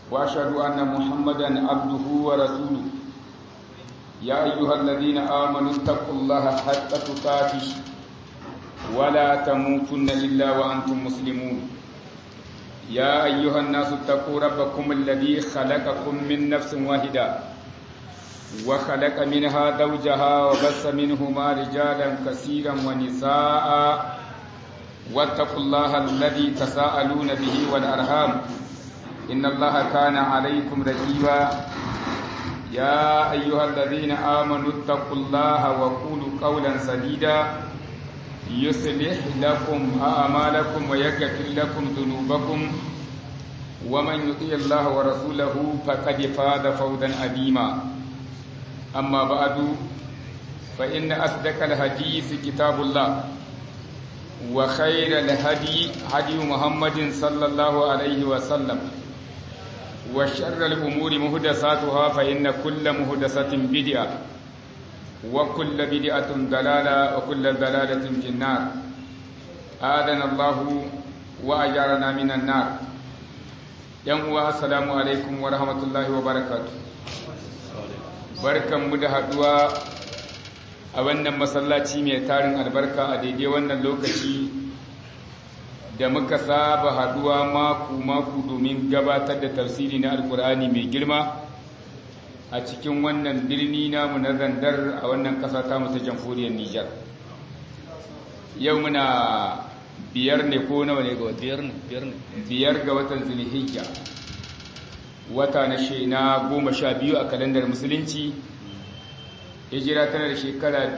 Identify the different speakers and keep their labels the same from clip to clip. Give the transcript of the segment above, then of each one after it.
Speaker 1: وأشهد أن محمدا عبده ورسوله يا أيها الذين آمنوا اتقوا الله حق تقاته ولا تموتن إلا وأنتم مسلمون يا أيها الناس اتقوا ربكم الذي خلقكم من نفس واحدة وخلق منها زوجها وبث منهما رجالا كثيرا ونساء واتقوا الله الذي تساءلون به والأرham إن الله كان عليكم رقيبا يا أيها الذين آمنوا اتقوا الله وقولوا قولا سديدا يصلح لكم أعمالكم ويغفر لكم ذنوبكم ومن يطيع الله ورسوله فقد فاز فوزا عظيما أما بعد فإن أصدق الحديث كتاب الله وخير الهدي هدي محمد صلى الله عليه وسلم وشر الأمور مهدساتها فإن كل مهدسة بدعة وكل بدعة ضلالة وكل ضلالة في النار آذنا الله وأجارنا من النار يوم السلام عليكم ورحمة الله وبركاته barkan mu da haduwa a wannan masallaci mai tarin albarka a daidai wannan lokaci da muka saba haduwa maku-maku domin gabatar da tafsiri na alkur'ani mai girma a cikin wannan birni namu na zandar a wannan kasa ta ta jamhuriyar Nijar. Yau muna biyar ne ko nawa ne ga
Speaker 2: biyar ne biyar ne
Speaker 1: biyar ga watan Zulhijja. Wata na she na goma sha biyu a kalandar musulunci. Hijira tana da shekara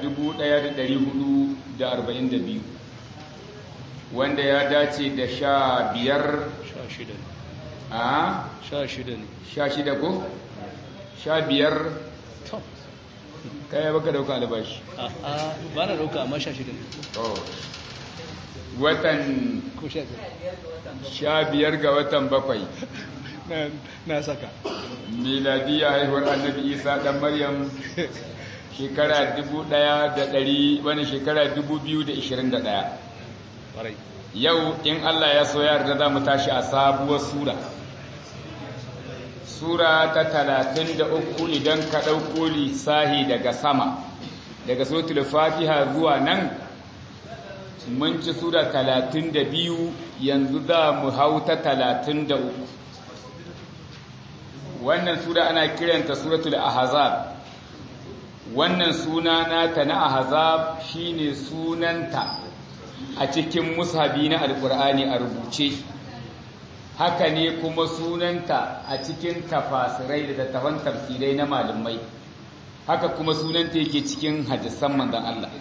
Speaker 1: 1442 wanda ya dace da sha biyar
Speaker 2: sha shida ne
Speaker 1: a
Speaker 2: sha shida ne
Speaker 1: sha shida ko? sha biyar
Speaker 2: to
Speaker 1: kaya baka dauka albashi
Speaker 2: a a ba na dauka amma sha shida ne
Speaker 1: watan
Speaker 2: ko sha biyar
Speaker 1: sha biyar ga watan bakwai
Speaker 2: na na saka
Speaker 1: miladiya haihuwar annabi isa dan maryam shekara dubu ɗaya da ɗari wani shekara dubu biyu da ishirin da ɗaya
Speaker 2: ƙwarai
Speaker 1: yau in allah ya so yarda za mu tashi a sabuwar sura sura ta talatin da uku idan ka ɗauko lissahi daga sama daga suratul fatiha zuwa nan mun ci sura talatin da biyu yanzu za mu hau ta talatin da uku wannan sura ana kiranta suratul ahzab wannan suna nata na ahzab shine sunanta a cikin mushabi na alkur'ani a rubuce haka ne kuma sunanta a cikin tafasirai da tafan tafsirai na malamai haka kuma sunanta yake cikin hadisan manzon Allah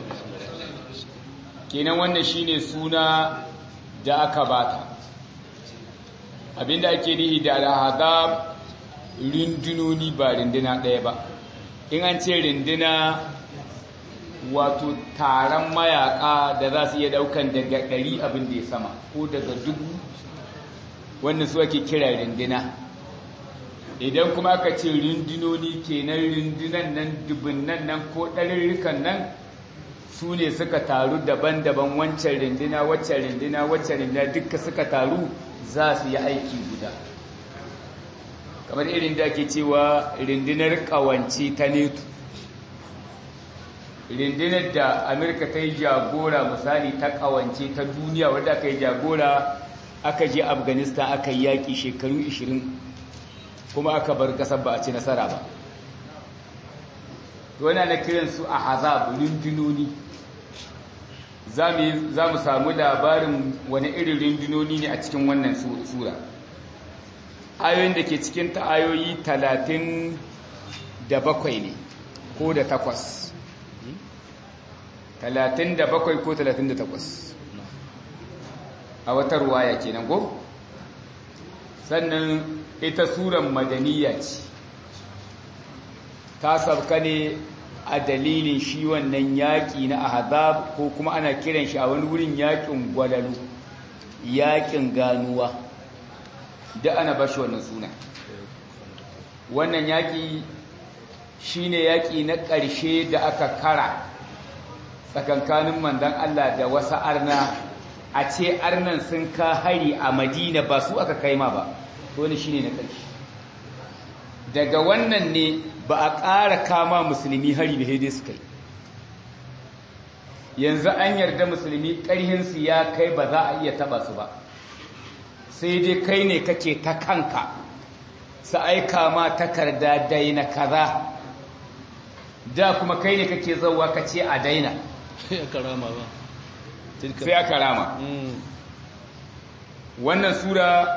Speaker 1: kenan wannan shine suna da aka bata abinda ake nihi da al-ahzab rindunoni ba rinduna ɗaya ba in an ce rinduna wato taron mayaka da za su iya daukan daga ɗari abin da ya sama ko daga dubu wannan su ake kira rinduna idan kuma aka ce rindunoni kenan rindunan nan dubunnan nan ko ɗarurrukan nan su ne suka taru daban-daban wancan rinduna waccan rinduna waccan rinduna duka suka taru za su yi aiki guda kamar irin da ake cewa rindinar kawance ta neto rindinar da amurka ta yi jagora misali ta kawance ta duniya wadda aka yi jagora aka je afghanistan aka yi yaƙi shekaru 20 kuma aka bar ƙasar ba a ci nasara ba wana na kiransu a hazab rindinoni za mu samu labarin wani irin rindinoni ne a cikin wannan sura ayoyin da ke cikin ta ayoyi talatin da bakwai ne ko da takwas talatin da bakwai ko talatin da takwas a wata ruwaya kenan ko sannan ita suran madaniya ce ta sabka ne a dalilin shi wannan yaƙi na ahzab ko kuma ana kiran shi a wani wurin yaƙin gwalalu yaƙin ganuwa da ana bashi wannan suna wannan yaƙi shine yaƙi na ƙarshe da aka kara tsakankanin manzon Allah da wasu arna a ce arnan sun ka hari a Madina ba su aka kai ma ba wani shine na ƙarshe daga wannan ne ba a ƙara kama musulmi hari da haidai suka yi yanzu an yarda musulmi ƙarhinsu ya kai ba za a iya taɓa su ba sai dai kai ne kake ta kanka su aika ma takarda daina kaza da kuma kai ne kake zauwa ka ce a daina
Speaker 2: ya karama ba
Speaker 1: sai aka rama wannan sura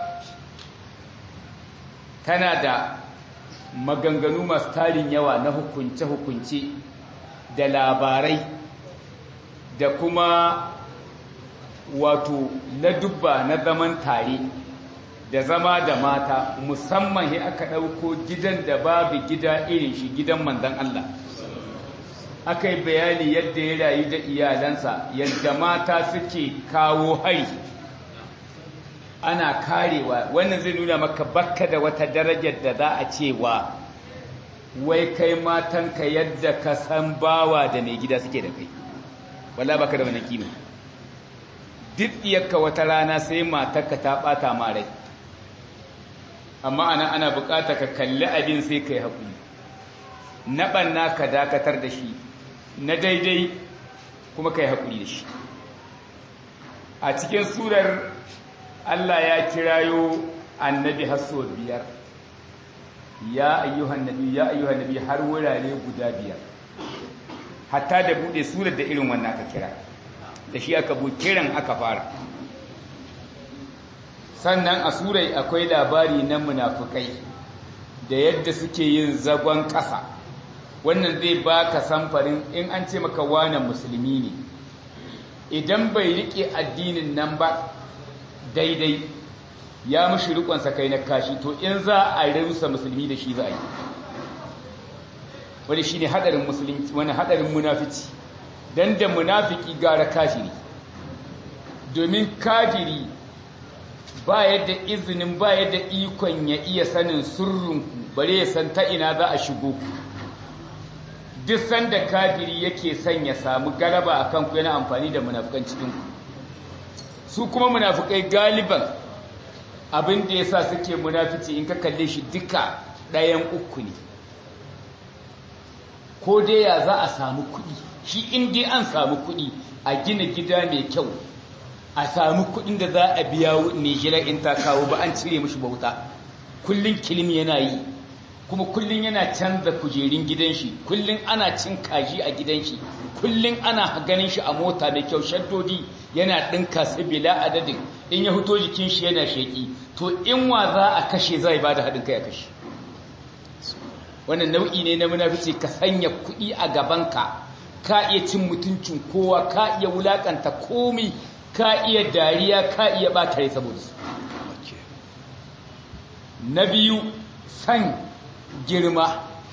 Speaker 1: tana da maganganu masu tarin yawa na hukunce-hukunce da labarai da kuma wato na dubba na zaman tare da zama da mata musamman ya aka ɗauko gidan da babu gida irin shi gidan manzan Allah aka yi bayani yadda ya rayu da iyalansa yadda mata suke kawo hari ana karewa wannan zai nuna maka bakka da wata darajar da za a cewa wai kai matanka yadda ka san bawa da mai gida suke da kai wala baka da wani kima duk iyakka wata rana sai matarka ta bata ma rai amma ana ana bukata ka kalli abin sai kai haƙuri na ɓanna ka dakatar da shi na daidai kuma kai haƙuri da shi a cikin surar Allah ya kirayo annabi hasso biyar ya ayyuhan nabi ya ayyuhan nabi har wurare guda biyar hatta da bude surar da irin wannan aka kira da shi aka bu kiran aka fara sannan a surai akwai labari na munafukai da yadda suke yin zagon ƙasa wannan zai baka samfarin in an ce maka wane musulmi ne idan bai rike addinin nan ba daidai ya mushi rikonsa kai na kashi to in za a rusa musulmi da shi za a yi wani shi ne haɗarin musulunci wani haɗarin munafici don da munafiki gara kafiri domin kafiri ba yadda izinin ba yadda ikon ya iya sanin sirrinku bare ya san ta ina za a shigo ku duk sanda kafiri yake son ya samu galaba a kanku yana amfani da munafukan cikinku su kuma munafukai galiban abin da ya sa suke munafici in ka kalle shi duka ɗayan uku ne ko dai ya za a samu kuɗi shi in dai an samu kuɗi a gina gida mai kyau a samu kuɗin da za a biya nijirar in ta kawo ba an cire mashi bauta kullum kilim yana yi kuma kullum yana canza kujerun gidan shi kullum ana cin kaji a gidan shi kullum ana ganin shi a mota mai kyau shaddodi yana ɗinka su bila adadin in ya fito jikin shi yana sheƙi to in wa za a kashe zai ba da haɗin kai a kashe wannan nau'i ne na munafici ka sanya kuɗi a gabanka ka iya cin mutuncin kowa ka iya wulakanta komi ka iya dariya ka iya ɓata rai saboda su na biyu san girma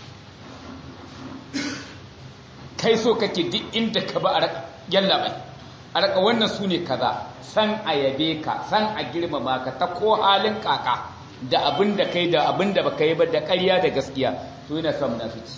Speaker 1: kai so kake duk inda ka ba a yalla bai a raka wannan su ne kaza san a yabe ka san a girmama ka ta ko halin kaka da abin da kai da abin da baka yi ba da ƙarya da gaskiya to yana son munafici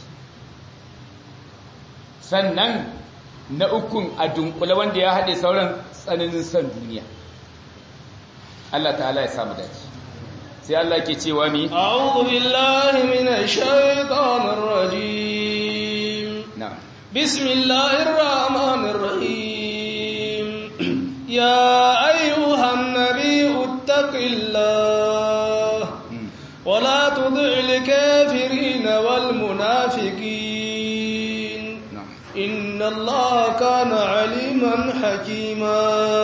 Speaker 1: sannan na ukun a dunkule wanda ya haɗe sauran tsananin son duniya Allah ta'ala ya samu dace sai Allah ke cewa mi
Speaker 2: a'udhu billahi minash shaitanir rajim
Speaker 1: na'am
Speaker 2: bismillahir rahmanir rahim ya ayyuhan nabiyyu ittaqillah wa la tud'il kafirin wal munafiqin
Speaker 1: na'am
Speaker 2: inna allaha kana aliman hakima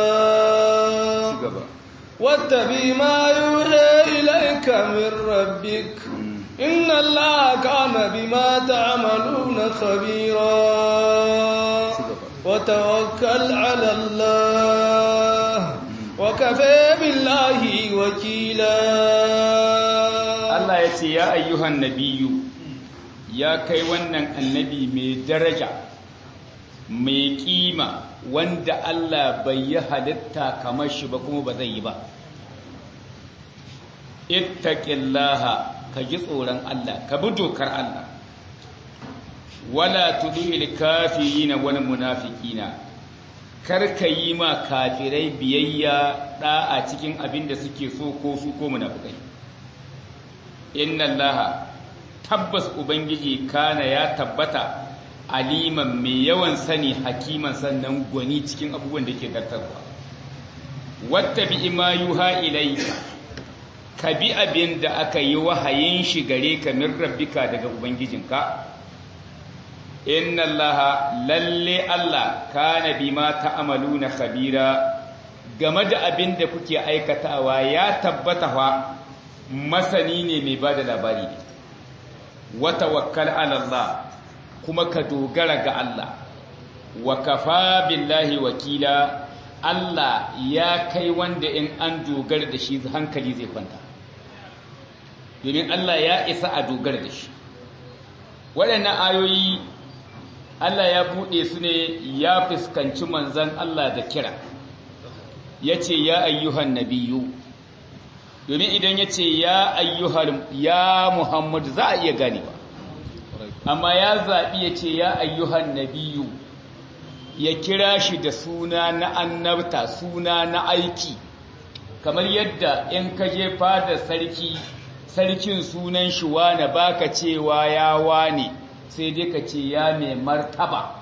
Speaker 1: gaba
Speaker 2: واتبع ما يوحى إليك من ربك إن الله كان بما تعملون خبيرا وتوكل على الله وكفى بالله وكيلا
Speaker 1: Allah ya ce ya ayyuhan nabiyu ya kai wannan annabi mai daraja mai kima wanda Allah bai yi halitta kamar shi ba kuma ba zai yi ba ittaqillaha ka ji tsoron Allah ka bi dokar Allah wala tudil kafirina wal munafiqina kar ka yi ma kafirai biyayya da'a cikin abin da suke so ko su ko munafikai inna allaha tabbas ubangiji kana ya tabbata aliman mai yawan sani hakiman sannan gwani cikin abubuwan da ke zartarwa wata bi ima yuha ilaika ka bi abin da aka yi wahayin shi gare ka min rabbika daga ubangijinka inna allaha lalle allah kana bima ta'maluna khabira game da abin da kuke aikatawa ya tabbata fa masani ne mai bada labari ne wa tawakkal ala allah kuma ka dogara ga Allah wa kafa billahi wakila Allah ya kai wanda in an dogara da shi hankali zai kwanta domin Allah ya isa a dogara da shi waɗannan ayoyi Allah ya buɗe su ne ya fuskanci manzan Allah da kira ya ce ya ayyuhan nabiyu domin idan ya ce ya ayyuhan ya Muhammadu za a iya ganewa amma ya zaɓi ya ce ya ayyuhan nabiyu ya kira shi da suna na annabta suna na aiki kamar yadda in ka je fada sarki sarkin sunan shi wane baka cewa ya wane sai dai ka ce ya mai martaba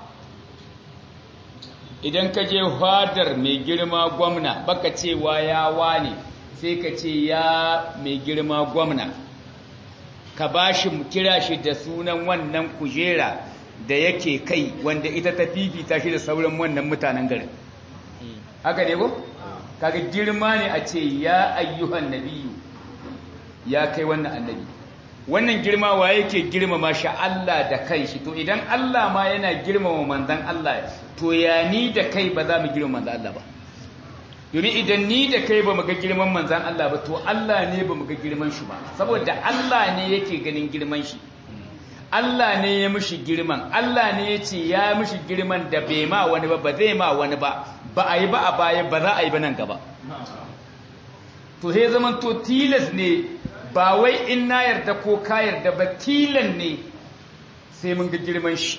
Speaker 1: idan ka je fadar mai girma gwamna baka cewa ya wane sai ka ce ya mai girma gwamna ka ba shi kira shi da sunan wannan kujera da yake kai wanda ita ta fifita shi da sauran wannan mutanen garin haka ne ko kaga girma ne a ce ya ayyuhan nabiyu ya kai wannan annabi wannan girma wa yake girmama shi Allah da kanshi to idan Allah ma yana girmama manzon Allah to ya ni da kai ba za mu girmama manzon Allah ba domin idan ni da kai ba mu ga girman manzan Allah ba to Allah ne ba mu ga girman shi ba saboda Allah ne yake ganin girman shi Allah ne ya mishi girman Allah ne ya ce ya mishi girman da bai ma wani ba ba zai ma wani ba ba a yi ba a baya ba za a yi ba nan gaba to sai zaman to tilas ne ba wai in na yarda ko ka yarda ba tilan ne sai mun ga girman shi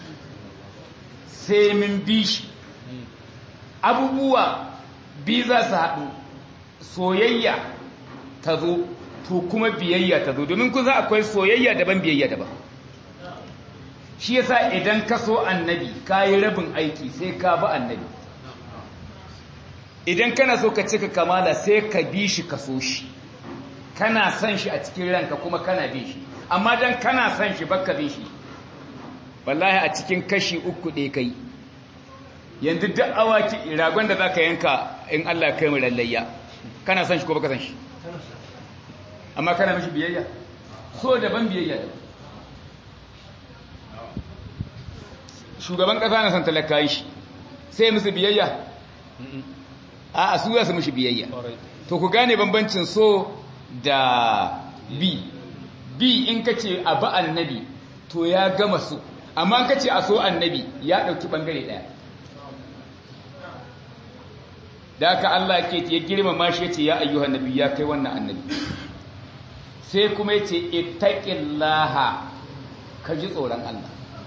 Speaker 1: sai mun bi shi abubuwa bi za su haɗu soyayya ta zo to kuma biyayya ta zo domin kun za akwai soyayya daban biyayya daban shi yasa idan ka so annabi ka yi rabin aiki sai ka bi annabi idan kana so ka cika kamala sai ka bi shi ka so shi kana son shi a cikin ranka kuma kana bin shi amma dan kana son shi baka bin shi wallahi a cikin kashi uku ɗaya kai yanzu duk awaki ragon da zaka yanka in Allah ya kai mu lallayya kana son shi ko baka son shi amma kana mishi biyayya so daban biyayya daban shugaban kasa na san talakayi shi sai musu biyayya a a su za su mishi biyayya to ku gane bambancin so da bi bi in ka ce a ba annabi to ya gama so amma in ka ce a so annabi ya ɗauki ɓangare ɗaya da haka Allah ke ya girmama shi yace ya ayyuhan nabi ya kai wannan annabi sai kuma yace ittaqillaha ka ji tsoron Allah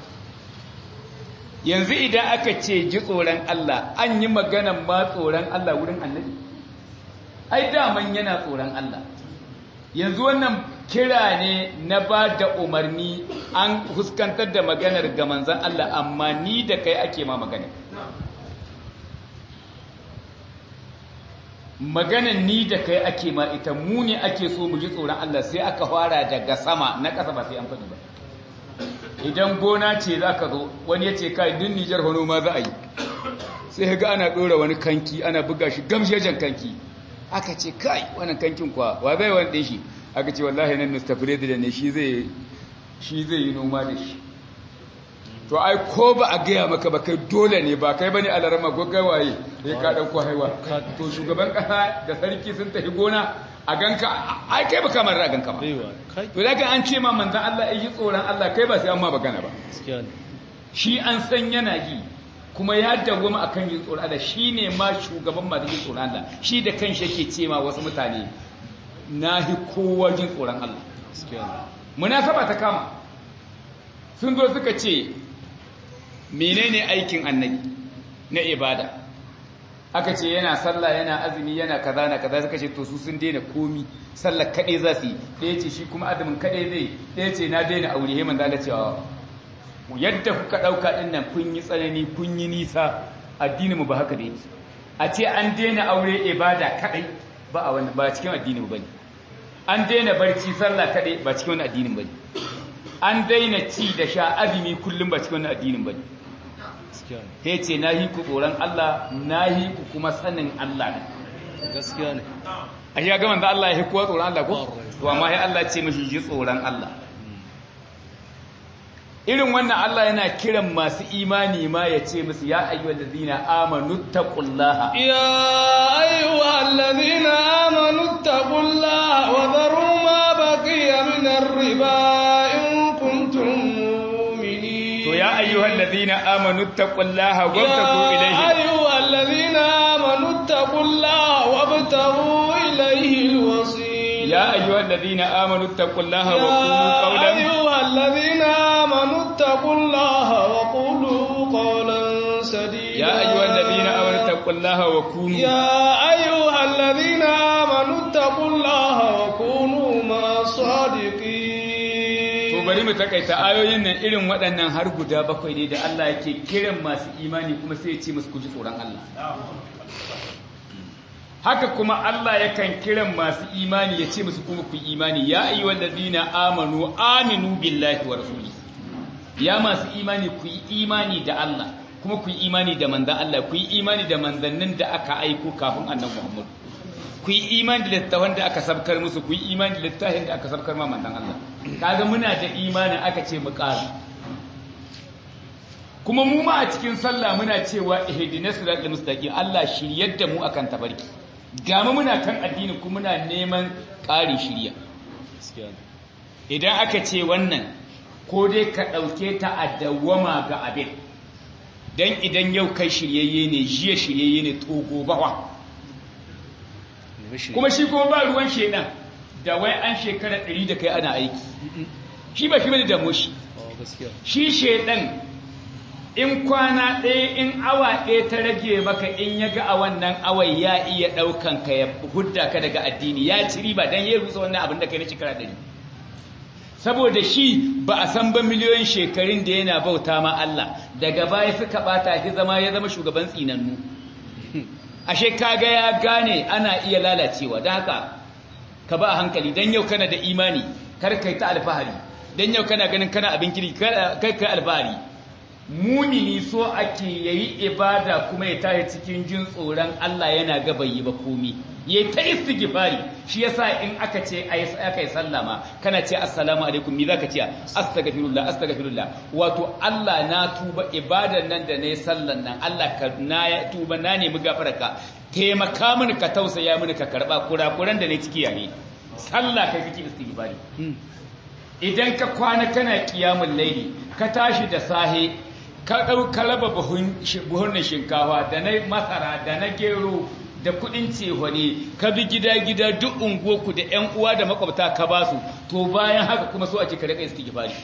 Speaker 1: yanzu idan aka ce ji tsoron Allah an yi maganan ma tsoron Allah wurin annabi ai daman yana tsoron Allah yanzu wannan kira ne na ba da umarni an fuskantar da maganar ga manzan Allah amma ni da kai ake ma maganar maganan ni da kai ake ma ita mu ne ake so mu ji tsoron Allah sai aka fara daga sama na ƙasa ba sai an faɗi ba idan gona ce za ka zo wani ya ce kai duk Nijar hono ma za a yi sai ga ana ɗora wani kanki ana buga shi gamshejen kanki aka ce kai wannan kankin kwa wa zai wani ɗin shi aka ce wallahi nan Mr. da ne shi zai shi zai yi noma da shi to ai ko ba a gaya maka ba kai dole ne ba kai bane alarama gaggawaye sai ka dauko haiwa to shugaban kasa da sarki sun tafi gona a ganka ai kai ba kamar ra ganka ba to daga an ce ma manzon Allah yi tsoron Allah kai ba sai an ma bagana ba shi an san yana yi kuma ya dawwama akan yin tsoron Allah shine ma shugaban masu yin tsoron Allah shi da kanshi yake ce ma wasu mutane nahi kowa jin tsoron Allah munasaba ta kama sun zo suka ce menene aikin annabi na ibada aka ce yana sallah yana azumi yana kaza na kaza suka ce to su sun daina komi sallah kaɗai za su yi ɗaya ce shi kuma azumin kaɗai zai ɗaya ce na daina aure heman da cewa yadda kuka ɗauka ɗin nan kun yi tsanani kun yi nisa addinin mu ba haka da yake a ce an daina aure ibada kaɗai ba a wannan ba cikin addinin mu bane an daina barci sallah kaɗai ba cikin wannan addinin bane an daina ci da sha azumi kullum ba cikin wannan addinin bane ta ce na yi ku tsoron Allah na yi ku kuma sanin Allah ne
Speaker 2: gaskiya ne
Speaker 1: a shi ga manzo Allah ya yi kuwa tsoron Allah ko to amma ya Allah ce mashi ji tsoron Allah irin wannan Allah yana kiran masu imani ma ya ce musu ya ayyuhal ladina amanu taqullaha
Speaker 2: ya ayyuhal ladina amanu taqullaha wa dharu ma baqiya min ar-riba in kuntum mu'minin
Speaker 1: to ya ayyuhal ladina amanu taqullaha wabtagu ilayhi
Speaker 2: ya ayyuhal ladina amanu taqullaha wabtagu ilayhi al-wasila
Speaker 1: يا أيها الذين آمنوا اتقوا الله وقولوا قولا
Speaker 2: يا أيها الذين آمنوا اتقوا الله وقولوا قولا سديدا
Speaker 1: يا أيها الذين آمنوا اتقوا الله وكونوا
Speaker 2: يا أيها الذين آمنوا اتقوا الله وكونوا مع الصادقين
Speaker 1: to bari mu takaita ayoyin nan irin waɗannan har guda bakwai ne da Allah yake kiran masu imani kuma sai ya ce musu ku ji tsoron Allah haka kuma Allah yakan kiran masu imani ya ce musu kuma ku imani ya ayyuhal ladina amanu aminu billahi wa rasuli ya masu imani ku yi imani da Allah kuma ku yi imani da manzon Allah ku yi imani da manzannin da aka aiko kafin annabi Muhammad ku yi imani da littafin da aka sabkar musu ku yi imani da littafin da aka sabkar ma manzon Allah kaga muna da imani aka ce mu ƙara kuma mu ma a cikin sallah muna cewa ihdinas siratal mustaqim Allah shiryar da mu akan tabarki gama muna kan addini kuma muna neman ƙari shirya idan aka ce wannan ko dai ka ɗauke ta a dawwama ga abin don idan yau kai shiryayye ne jiya shiryayye ne to gobawa kuma shi kuma ba ruwan shedan da wai an shekara ɗari da kai ana aiki shi ba shi bane da shi shi shedan in kwana ɗaya in awa ɗaya ta rage maka in ya ga a wannan awai ya iya ɗaukan ka ya hudda ka daga addini ya ci riba don ya rusa wannan abin da kai na shekara ɗari saboda shi ba a san ba miliyoyin shekarun da yana bauta ma Allah daga baya suka ɓata shi zama ya zama shugaban tsinannu ashe kaga ya gane ana iya lalacewa don haka ka ba a hankali don yau kana da imani kar kai ta alfahari don yau kana ganin kana abin kiri kai kai alfahari mumini so ake yayi ibada kuma ya tashi cikin jin tsoron Allah yana ga bai yi ba komi yayi ta istighfari shi yasa in aka ce aka yi sallama kana ce assalamu alaikum me zaka ce astaghfirullah astaghfirullah wato Allah na tuba ibadan nan da nayi sallan nan Allah ka na ya tuba na nemi gafararka taimaka mini ka tausaya mini ka karba kurakuran da nayi ciki yayi sallah kai kake istighfari idan ka kwana kana kiyamul laili ka tashi da sahe ka ɗau ka raba buhunan shinkafa da na masara da na gero da kuɗin cehwane ka bi gida-gida duk unguwarku da 'yan uwa da makwabta ka ba su to bayan haka kuma so a ce ka rika istighfari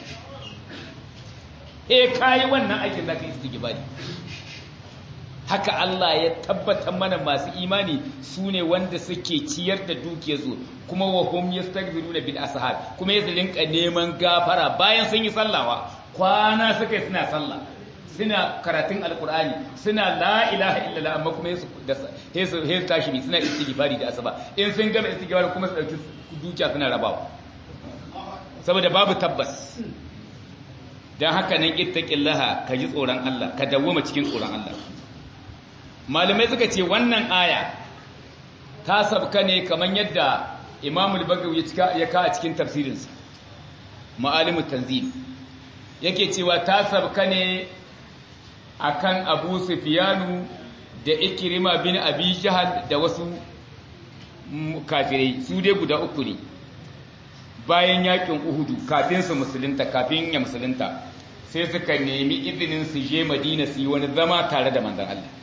Speaker 1: eh kayi wannan aikin zaka istighfari haka Allah ya tabbatar mana masu imani su ne wanda suke ciyar da dukiyarsu kuma wa hum yastaghfiruna bil ashab kuma ya rinka neman gafara bayan sun yi sallawa kwana suka yi suna sallah suna karatun alkur'ani suna la ilaha illallah amma kuma yesu da yesu yesu tashi suna istighfari da asaba in sun gama istighfari kuma su dauki dukiya suna rabawa saboda babu tabbas dan haka nan ittaqillaha ka ji tsoron Allah ka dawwama cikin tsoron Allah malamai suka ce wannan aya ta sabka ne kamar yadda Imam al-Bagawi ya ka a cikin tafsirinsa Ma'alimut Tanzil yake cewa ta sabka ne akan Abu Sufyanu da Ikrima bin Abi Jahal da wasu kafirai su dai guda uku ne bayan yakin Uhudu kafin su musulunta kafin ya musulunta sai suka nemi izinin su je Madina su yi wani zama tare da manzon Allah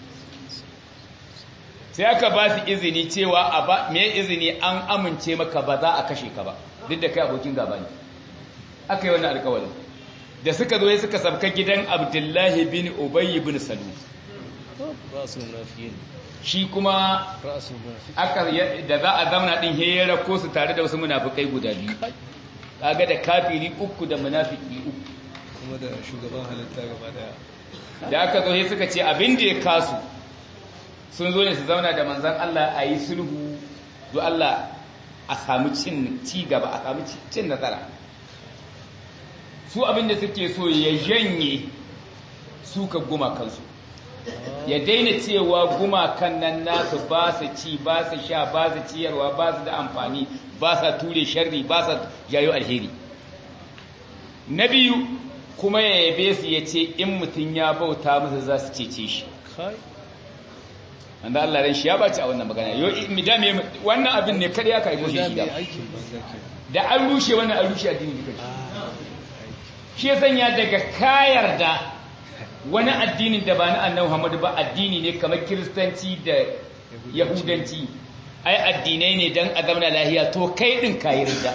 Speaker 1: sai aka ba su izini cewa a ba me izini an amince maka ba za a kashe ka ba duk da kai abokin gaba ne aka yi wannan alƙawarin da suka zo suka sabka gidan Abdullahi bin Ubay bin Salul
Speaker 2: ra'sul munafiqin
Speaker 1: shi kuma
Speaker 2: ra'sul munafiqin
Speaker 1: aka da za a zauna din hera ko su tare da wasu munafikai guda biyu kaga da kafiri uku da munafiki uku
Speaker 2: kuma da shugaban halitta gaba daya
Speaker 1: da aka zo sai suka ce abin da ya kasu sun zo ne su zauna da manzan Allah a yi sulhu do Allah a samu cin ci gaba a samu cin nasara su abin da suke so ya janye suka gumakansu ya daina cewa gumakan nan nasu ba su ci ba su sha ba su ciyarwa ba su da amfani ba sa ture sharri ba sa jayo alheri na biyu kuma ya yabe su ya ce in mutum ya bauta musu za su cece shi
Speaker 2: kai
Speaker 1: wanda Allah ran shi ya baci a wannan magana yo midame wannan abin ne kada ya kai goshi
Speaker 2: da
Speaker 1: shi
Speaker 2: mai
Speaker 1: da
Speaker 2: aikin banza ke
Speaker 1: da an rushe wannan an rushe addini duka shi ya sanya daga kayar da wani addinin da ba na annabi Muhammad ba addini ne kamar kiristanci da yahudanci ai addinai ne dan a zauna lahiya to kai din kayi ridda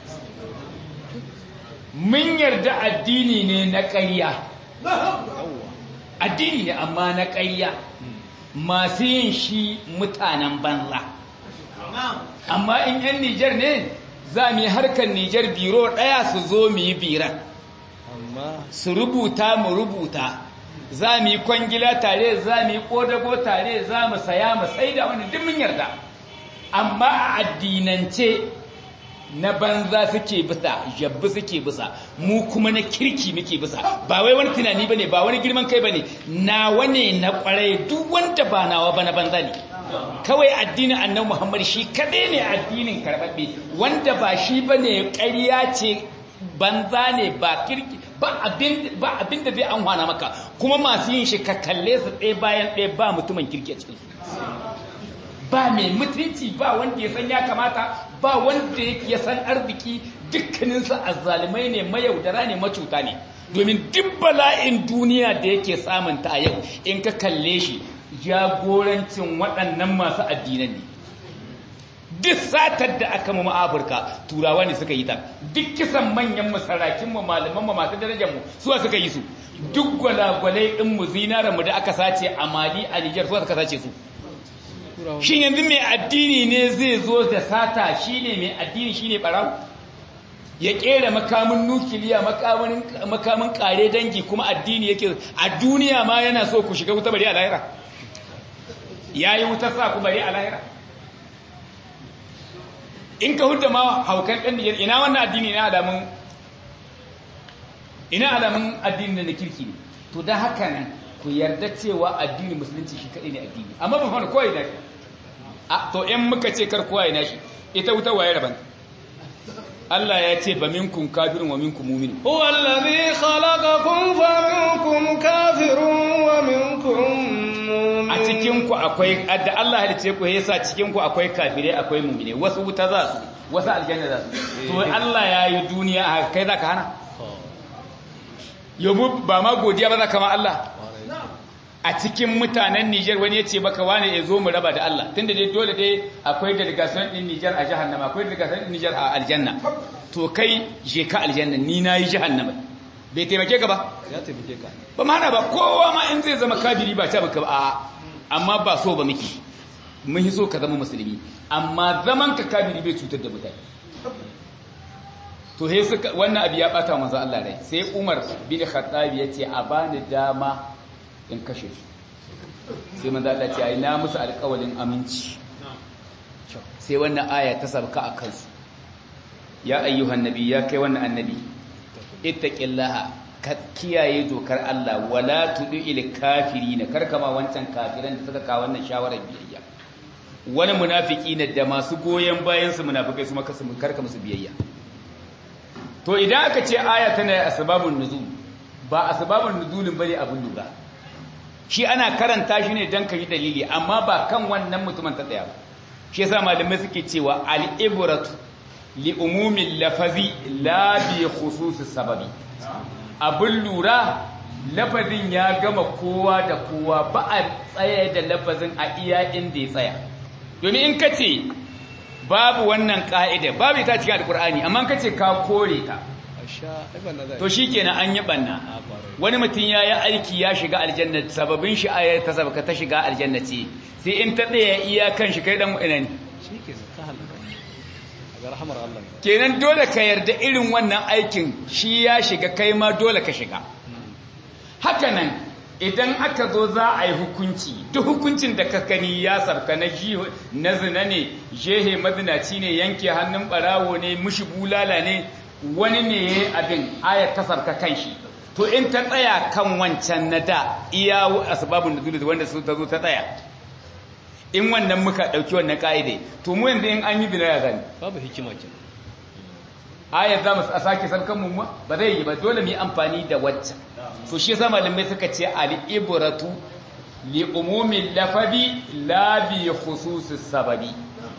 Speaker 1: mun yarda addini ne na ƙarya addini ne amma na ƙarya masu yin shi mutanen banza amma in 'yan Nijar ne za mu yi harkar Nijar biro ɗaya su zo mu yi biran
Speaker 2: amma
Speaker 1: su rubuta mu rubuta za mu yi kwangila tare za mu yi ƙodago tare za mu saya mu sai da wani mun yarda amma a addinance na banza suke bisa jabbi suke bisa mu kuma na kirki muke bisa ba wai wani tunani bane ba wani girman kai bane nawa ne na kwarai duk wanda ba nawa ba na banza ne kawai addinin annabi Muhammad shi kadai ne addinin karbabbe wanda ba shi bane ƙarya ce banza ne ba kirki ba abin ba abin da zai anhwana maka kuma masu yin shi ka kalle su ɗaya bayan ɗaya ba mutumin kirki a cikin su ba mai mutunci ba wanda ya san ya kamata ba wanda ya san arziki dukkaninsu azzalumai ne mayaudara ne macuta ne domin duk bala'in duniya da yake samunta a yau in ka kalle shi jagorancin waɗannan masu addinan ne duk satar da aka mu afirka turawa ne suka yi ta duk kisan manyan masarakinmu malamanmu masu darajarmu suwa suka yi su duk gwalagwalai ɗinmu zinaranmu da aka sace a mali a nijar suwa suka sace su shin yanzu mai addini ne zai zo da sata shine mai addini shine barawo ya kera makamin nukiliya makamin kare dangi kuma addini yake a duniya ma yana so ku shiga wuta bari a lahira yayi wuta sa ku bari a lahira in ka hudda ma haukan ɗan Nijar ina wannan addini ina alamun ina alamun addini na kirki ne to don haka nan ku yarda cewa addini musulunci shi kaɗai ne addini amma ba fana kowai nashi a to in muka ce kar kowai nashi ita wuta waye raban Allah ya ce ba minkum kafirun wa minkum mu'min
Speaker 2: هو الذي خلقكم فمنكم كافر ومنكم مؤمن
Speaker 1: a cikin ku akwai da Allah halice ku yasa cikin ku akwai kafirai akwai mu'mine wasu wuta za su wasu aljanna za su to Allah ya yi duniya a kai zaka hana yabo ba ma godiya ba zaka ma Allah a cikin mutanen Nijar wani ya ce maka wane ya zo mu raba da Allah tunda dai dole dai akwai delegation din Nijar a jahannama akwai delegation din Nijar a aljanna to kai je ka aljanna ni na yi jahannama bai taimake ka ba
Speaker 2: ya taimake ka
Speaker 1: ba ma hana ba kowa ma in zai zama kafiri ba ta baka ba a'a amma ba so ba miki mun yi so ka zama musulmi amma zaman ka kafiri bai cutar da mutane to he suka wannan abu ya bata manzo Allah rai sai Umar bin Khattab ya ce a bani dama in kashe su sai manzo Allah ce ai na musu alƙawalin aminci sai wannan aya ta sabka a kansu ya ayyuhan nabi ya kai wannan annabi ittaqillaha ka kiyaye dokar Allah wala tudil kafirin karkama wancan kafiran da suka kawo wannan shawarar biyayya wani munafiki ne da masu goyen bayan su munafikai su maka su karka musu biyayya to idan aka ce aya tana asbabun nuzul ba asbabun nuzulin bane abun lura shi ana karanta shi ne dan yi dalili amma ba kan wannan mutumin ta tsaya ba shi yasa malamai suke cewa al-ibratu li umumin lafazi la bi khususis sababi abin lura lafazin ya gama kowa da kowa ba a tsaye da lafazin a iya inda ya tsaya domin in ka ce babu wannan ka'ida babu ita cikin alkur'ani amma ka ce ka kore ta to shi kenan an yi banna wani mutum ya yi aiki ya shiga aljanna sababin shi ayar ta sabaka ta shiga aljanna ce sai in ta tsaya iyakan shi kai dan ina ne kenan dole ka yarda irin wannan aikin shi ya shiga kai ma dole ka shiga hakanan idan aka zo za a yi hukunci duk hukuncin da ka gani ya sarka na na zina ne jehe mazinaci ne yanke hannun barawo ne mushi bulala ne wani ne ya abin ayar ta sarka kan shi to in ta tsaya kan wancan na da iya asbabun nuzul wanda su ta zo ta tsaya in wannan muka dauki wannan kaide to mu yanzu in an yi zina ya zani
Speaker 2: babu hikima ke
Speaker 1: ayar za mu a sake sarkan mu ba zai yi ba dole mu yi amfani da waccan so shi yasa malamai suka ce al-ibratu li umumi lafazi la bi khususis sababi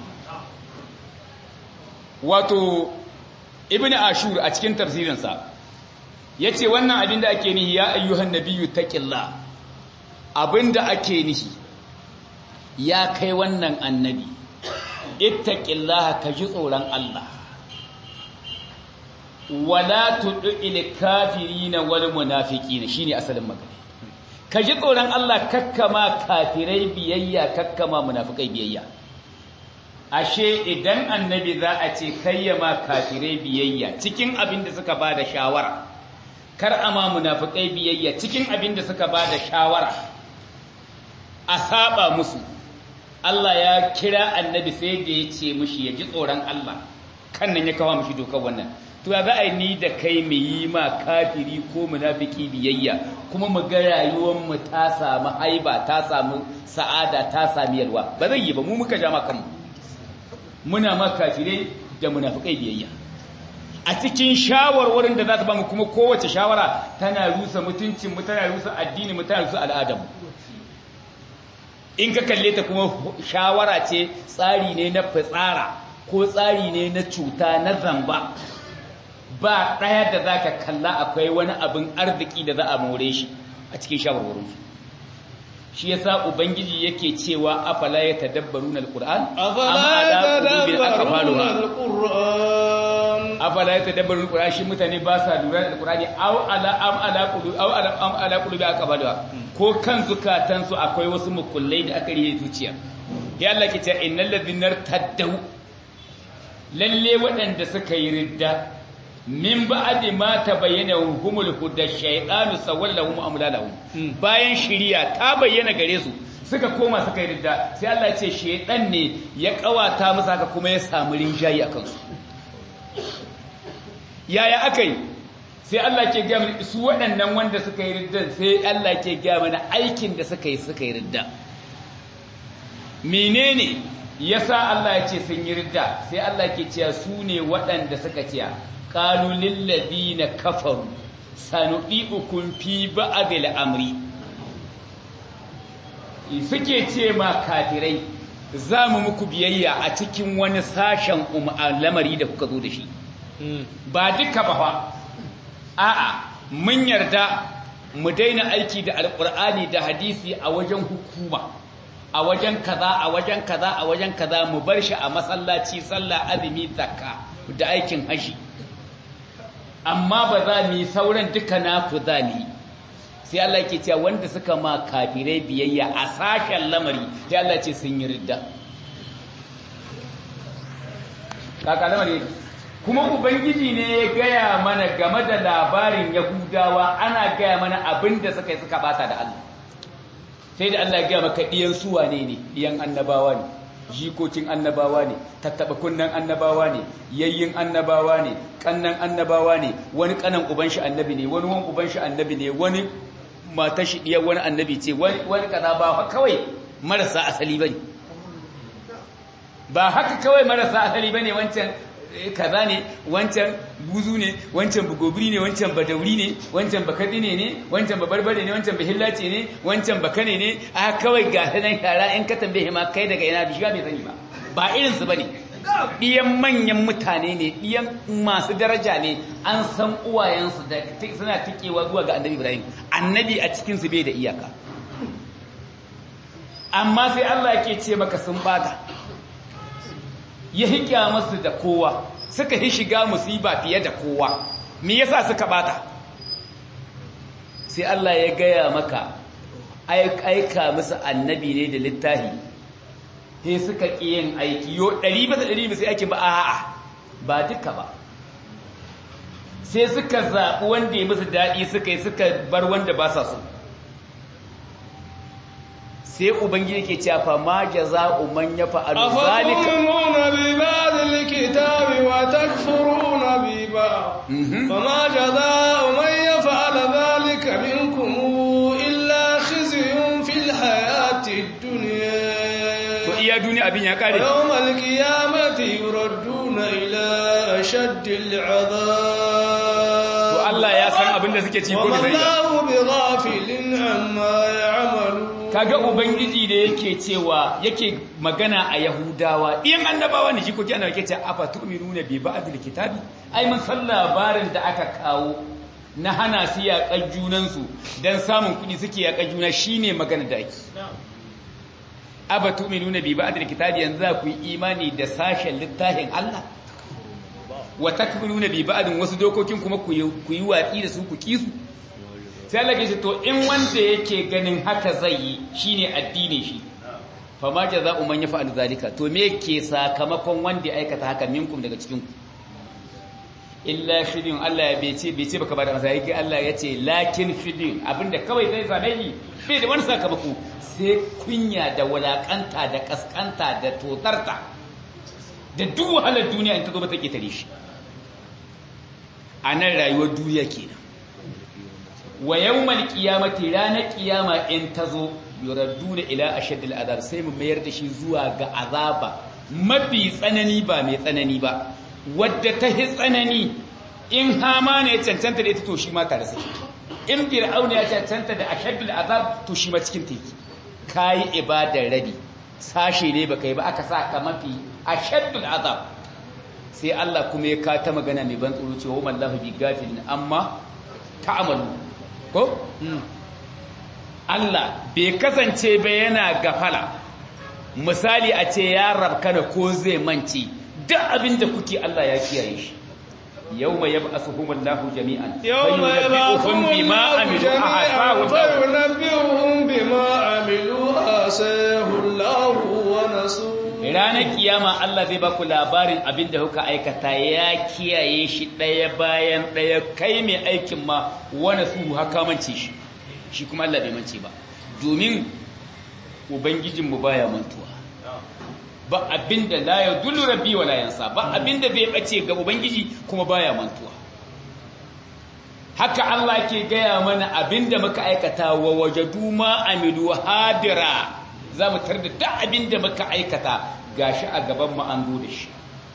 Speaker 1: wato ibn ashur a cikin tafsirinsa yace wannan abin da ake nihi ya ayyuhan nabiyyu taqillah abinda ake nihi ya kai wannan annabi ittaqillaha ka ji tsoron Allah wala tud'il kafirina wal munafiqina shine asalin magana ka ji tsoron Allah kakkama kafirai biyayya kakkama munafikai biyayya ashe idan annabi za a ce kayyama kafirai biyayya cikin abin da suka bada shawara kar ama munafikai biyayya cikin abin da suka bada shawara a saba musu Allah ya kira annabi sai da ya ce mushi ya ji tsoron Allah kan nan ya kawo mushi dokar wannan to ya za a yi ni da kai mu yi ma kafiri ko munafiki biyayya kuma mu ga rayuwar mu ta samu haiba ta samu sa'ada ta sami yalwa ba zai yi ba mu muka ja kanmu muna ma kafirai da munafikai biyayya a cikin shawarwarin da za ta bamu kuma kowace shawara tana rusa mutuncin mu tana rusa addini mu tana rusa al'adar mu in ka kalle ta kuma shawara ce tsari ne na fitsara ko tsari ne na cuta na zamba ba ɗaya da za ka kalla akwai wani abin arziki da za a more shi a cikin shawarwarinsu shi yasa ubangiji yake cewa afala ya tadabbaru na alƙur'an afala ya tadabbaru na alƙur'an shi mutane ba sa lura da alƙur'ani au ala am ala qulu au ala am ala qulubi aqbaluha ko kan zukatansu akwai wasu mukullai da aka riye zuciya ya Allah ke cewa innal ladhina taddaw lalle waɗanda suka yi ridda min ba'di ma tabayyana humul huda shaytanu sawallahum amlalahum bayan shiriya ta bayyana gare su suka koma suka yi ridda sai Allah ya ce shaytan ne ya kawata musu haka kuma ya samu rinjayi akan su yaya akai sai Allah ke ga su waɗannan wanda suka yi ridda sai Allah ke ga mana aikin da suka yi suka yi ridda menene yasa Allah ya ce sun yi ridda sai Allah ke cewa su ne waɗanda suka ce qalu lil ladina kafaru sanudiukum fi ba'd al-amri suke ce ma kafirai za mu muku biyayya a cikin wani sashen lamari da kuka zo da shi ba duka ba fa a'a mun yarda mu daina aiki da alkur'ani da hadisi a wajen hukuma a wajen kaza a wajen kaza a wajen kaza mu bar shi a masallaci sallah azumi zakka da aikin haji amma ba za mu yi sauran duka naku za mu yi sai Allah ke cewa wanda suka ma kafirai biyayya a sashen lamari sai Allah ce sun yi ridda kaka lamari kuma ubangiji ne ya gaya mana game da labarin yahudawa ana gaya mana abin da suka yi suka bata da Allah sai da Allah ya gaya maka ɗiyan suwa ne ne ɗiyan annabawa ne jikokin annabawa ne tattaba kunnan annabawa ne yayyin annabawa ne kannan annabawa ne wani kanan uban shi annabi ne wani wani uban shi annabi ne wani matar shi diyar wani annabi ce wani kaza ba kawai marasa asali bane ba haka kawai marasa asali bane wancan kaza ne wancan buzu ne wancan bugobiri ne wancan badauri ne wancan bakadine ne wancan babarbare ne wancan bahillace ne wancan bakane ne a kawai ga sanan yara in ka tambaye ma kai daga ina bishiga bai sani ba ba irin su bane diyan manyan mutane ne diyan masu daraja ne an san uwayensu da suna tikewa zuwa ga annabi Ibrahim annabi a cikin su bai da iyaka amma sai Allah yake ce maka sun bata ya hikya musu da kowa suka yi shiga musiba fiye da kowa me yasa suka bata sai Allah ya gaya maka aika musu annabi ne da littahi sai suka ƙi yin aiki yo ɗari ba da ɗari ba sai ake ba a'a ba duka ba sai suka zaɓi wanda ya musu daɗi suka yi suka bar wanda ba sa so sai ubangiji ke cewa fa ma jaza'u man yaf'alu zalika
Speaker 2: أفتؤمنون ببعض الكتاب وتكفرون ببعض فما جزاء من يفعل ذلك منكم إلا خزي في الحياة الدنيا
Speaker 1: to iya duniya abin ya kare
Speaker 2: ويوم القيامة يردون إلى أشد العذاب
Speaker 1: to Allah ya san abin da suke ci ko
Speaker 2: وما
Speaker 1: da zai
Speaker 2: الله بغافل عما يعملون
Speaker 1: kaga ubangiji da yake cewa yake magana a yahudawa in annabawa ne jikoki ana yake cewa afa tu'minuna bi ba'dil kitabi ai mun san labarin da aka kawo na hana su yaƙar junansu don samun kuɗi suke yaƙar juna shine magana da ake aba tu'minuna bi ba'dil kitabi yanzu za ku yi imani da sashen littafin Allah wa takfuruna bi ba'din wasu dokokin kuma ku yi watsi da su ku kisu sai Allah ya ce to in wanda yake ganin haka zai yi shine addinin shi fa ma jaza'u man yaf'alu zalika to me ke sakamakon wanda ya aikata haka minkum daga cikin ku illa shidin Allah ya bece bece baka bada masa yake Allah ya ce lakin shidin abinda kawai zai same shi bai da wani sakamako sai kunya da walakanta da kaskanta da totarta da duk wahalar duniya in ta zo ba ta ketare shi a nan rayuwar duniya kenan wa yawmal qiyamati ranar qiyama in tazo yuradduna ila ashaddil azab sai mu mayar da shi zuwa ga azaba mafi tsanani ba mai tsanani ba wadda ta hi tsanani in hama ne ya cancanta da ita to shi ma tare sai in fir'auna ya cancanta da ashaddil azab to shi ma cikin teki kai ibadar rabi sashe ne baka yi ba aka sa ka mafi ashaddil azab sai Allah kuma ya kata magana mai ban tsoro cewa wallahu bi gafilin amma ta'amalu ko Allah bai kasance ba yana gafala misali a ce ya rabkana ko zai mance duk abin da kuke Allah ya kiyaye shi yawma yab'athuhum Allahu jami'an
Speaker 2: يوم يبعثهم
Speaker 1: bima
Speaker 2: الله
Speaker 1: amilu
Speaker 2: جميعا
Speaker 1: ahsahu
Speaker 2: فينبئهم بما عملوا آساه الله ونسوه
Speaker 1: ranar kiyama Allah zai baku labarin abin da kuka aikata ya kiyaye shi ɗaya bayan ɗaya kai mai aikin ma wani su haka mance shi shi kuma Allah bai mance ba domin ubangijinmu baya mantuwa ba abin da la ya dullu rabbi wa la yansa ba abin da bai bace ga ubangiji kuma baya mantuwa haka Allah ke gaya mana abin da muka aikata wa wajadu ma amilu hadira za mu tar da duk abin da muka aikata gashi a gaban mu an zo da shi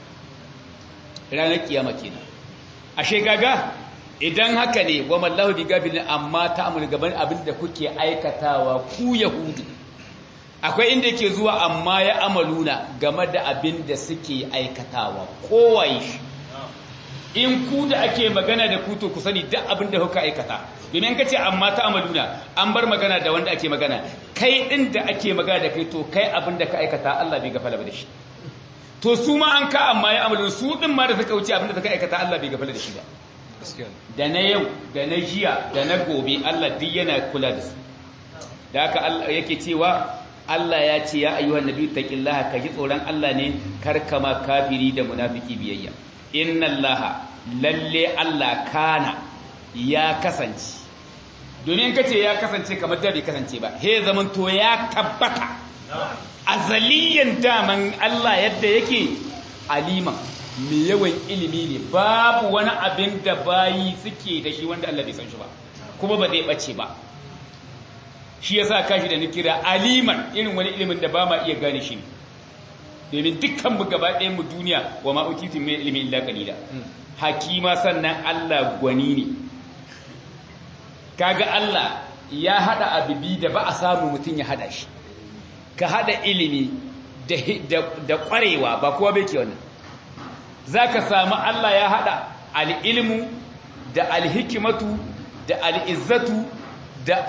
Speaker 1: ranar kiyama kenan ashe gaga idan haka ne wa mallahu bi gabilin amma ta amul gaban abin da kuke aikatawa ku yahudu akwai inda yake zuwa amma ya amaluna game da abin da suke aikatawa kowaye shi in ku da ake magana da ku to ku sani duk abin da kuka aikata domin ka ce amma ta amaluna an bar magana da wanda ake magana kai din da ake magana da kai to kai abin da ka aikata Allah bai gafala da shi to su ma an ka amma ya amaluna su din ma da suka wuce abin da suka aikata Allah bai gafala da shi ba da na yau da na jiya da na gobe Allah duk yana kula da su da haka Allah yake cewa Allah ya ce ya ayyuhan nabi taqillaha ka ji tsoron Allah ne karkama kafiri da munafiki biyayya inna allaha lalle Allah kana ya kasance domin kace ya kasance kamar da bai kasance ba he zaman to ya tabbata azaliyan daman Allah yadda yake aliman mai yawan ilimi ne babu wani abin da bayi suke da shi wanda Allah bai san shi ba kuma ba zai bace ba shi yasa kashi da nikira aliman irin wani ilimin da ba ma iya gane shi domin dukkan mu gaba ɗayan mu duniya wa ma utitu min ilmi illa qalila hakima sannan Allah gwani ne kaga Allah ya hada abibi da ba a samu mutun ya hada shi ka hada ilimi da da kwarewa ba kowa bai ke wannan zaka samu Allah ya hada al-ilmu da al-hikmatu da al-izzatu da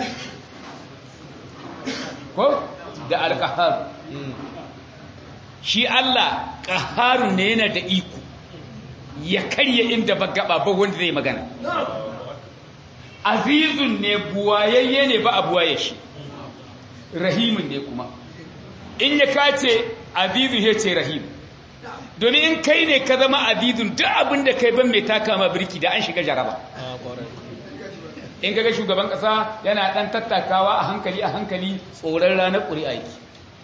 Speaker 1: ko da al-qahhar shi Allah ƙaharun ne yana da iko ya karye inda ba gaba ba wanda zai magana azizun ne buwayayye ne ba a buwaye shi rahimun ne kuma in ya kace azizun ya ce rahim domin in kai ne ka zama azizun duk abin da kai ban mai taka ma birki da an shiga jaraba in kaga shugaban kasa yana dan tattakawa a hankali a hankali tsoron ranar ƙuri'a yake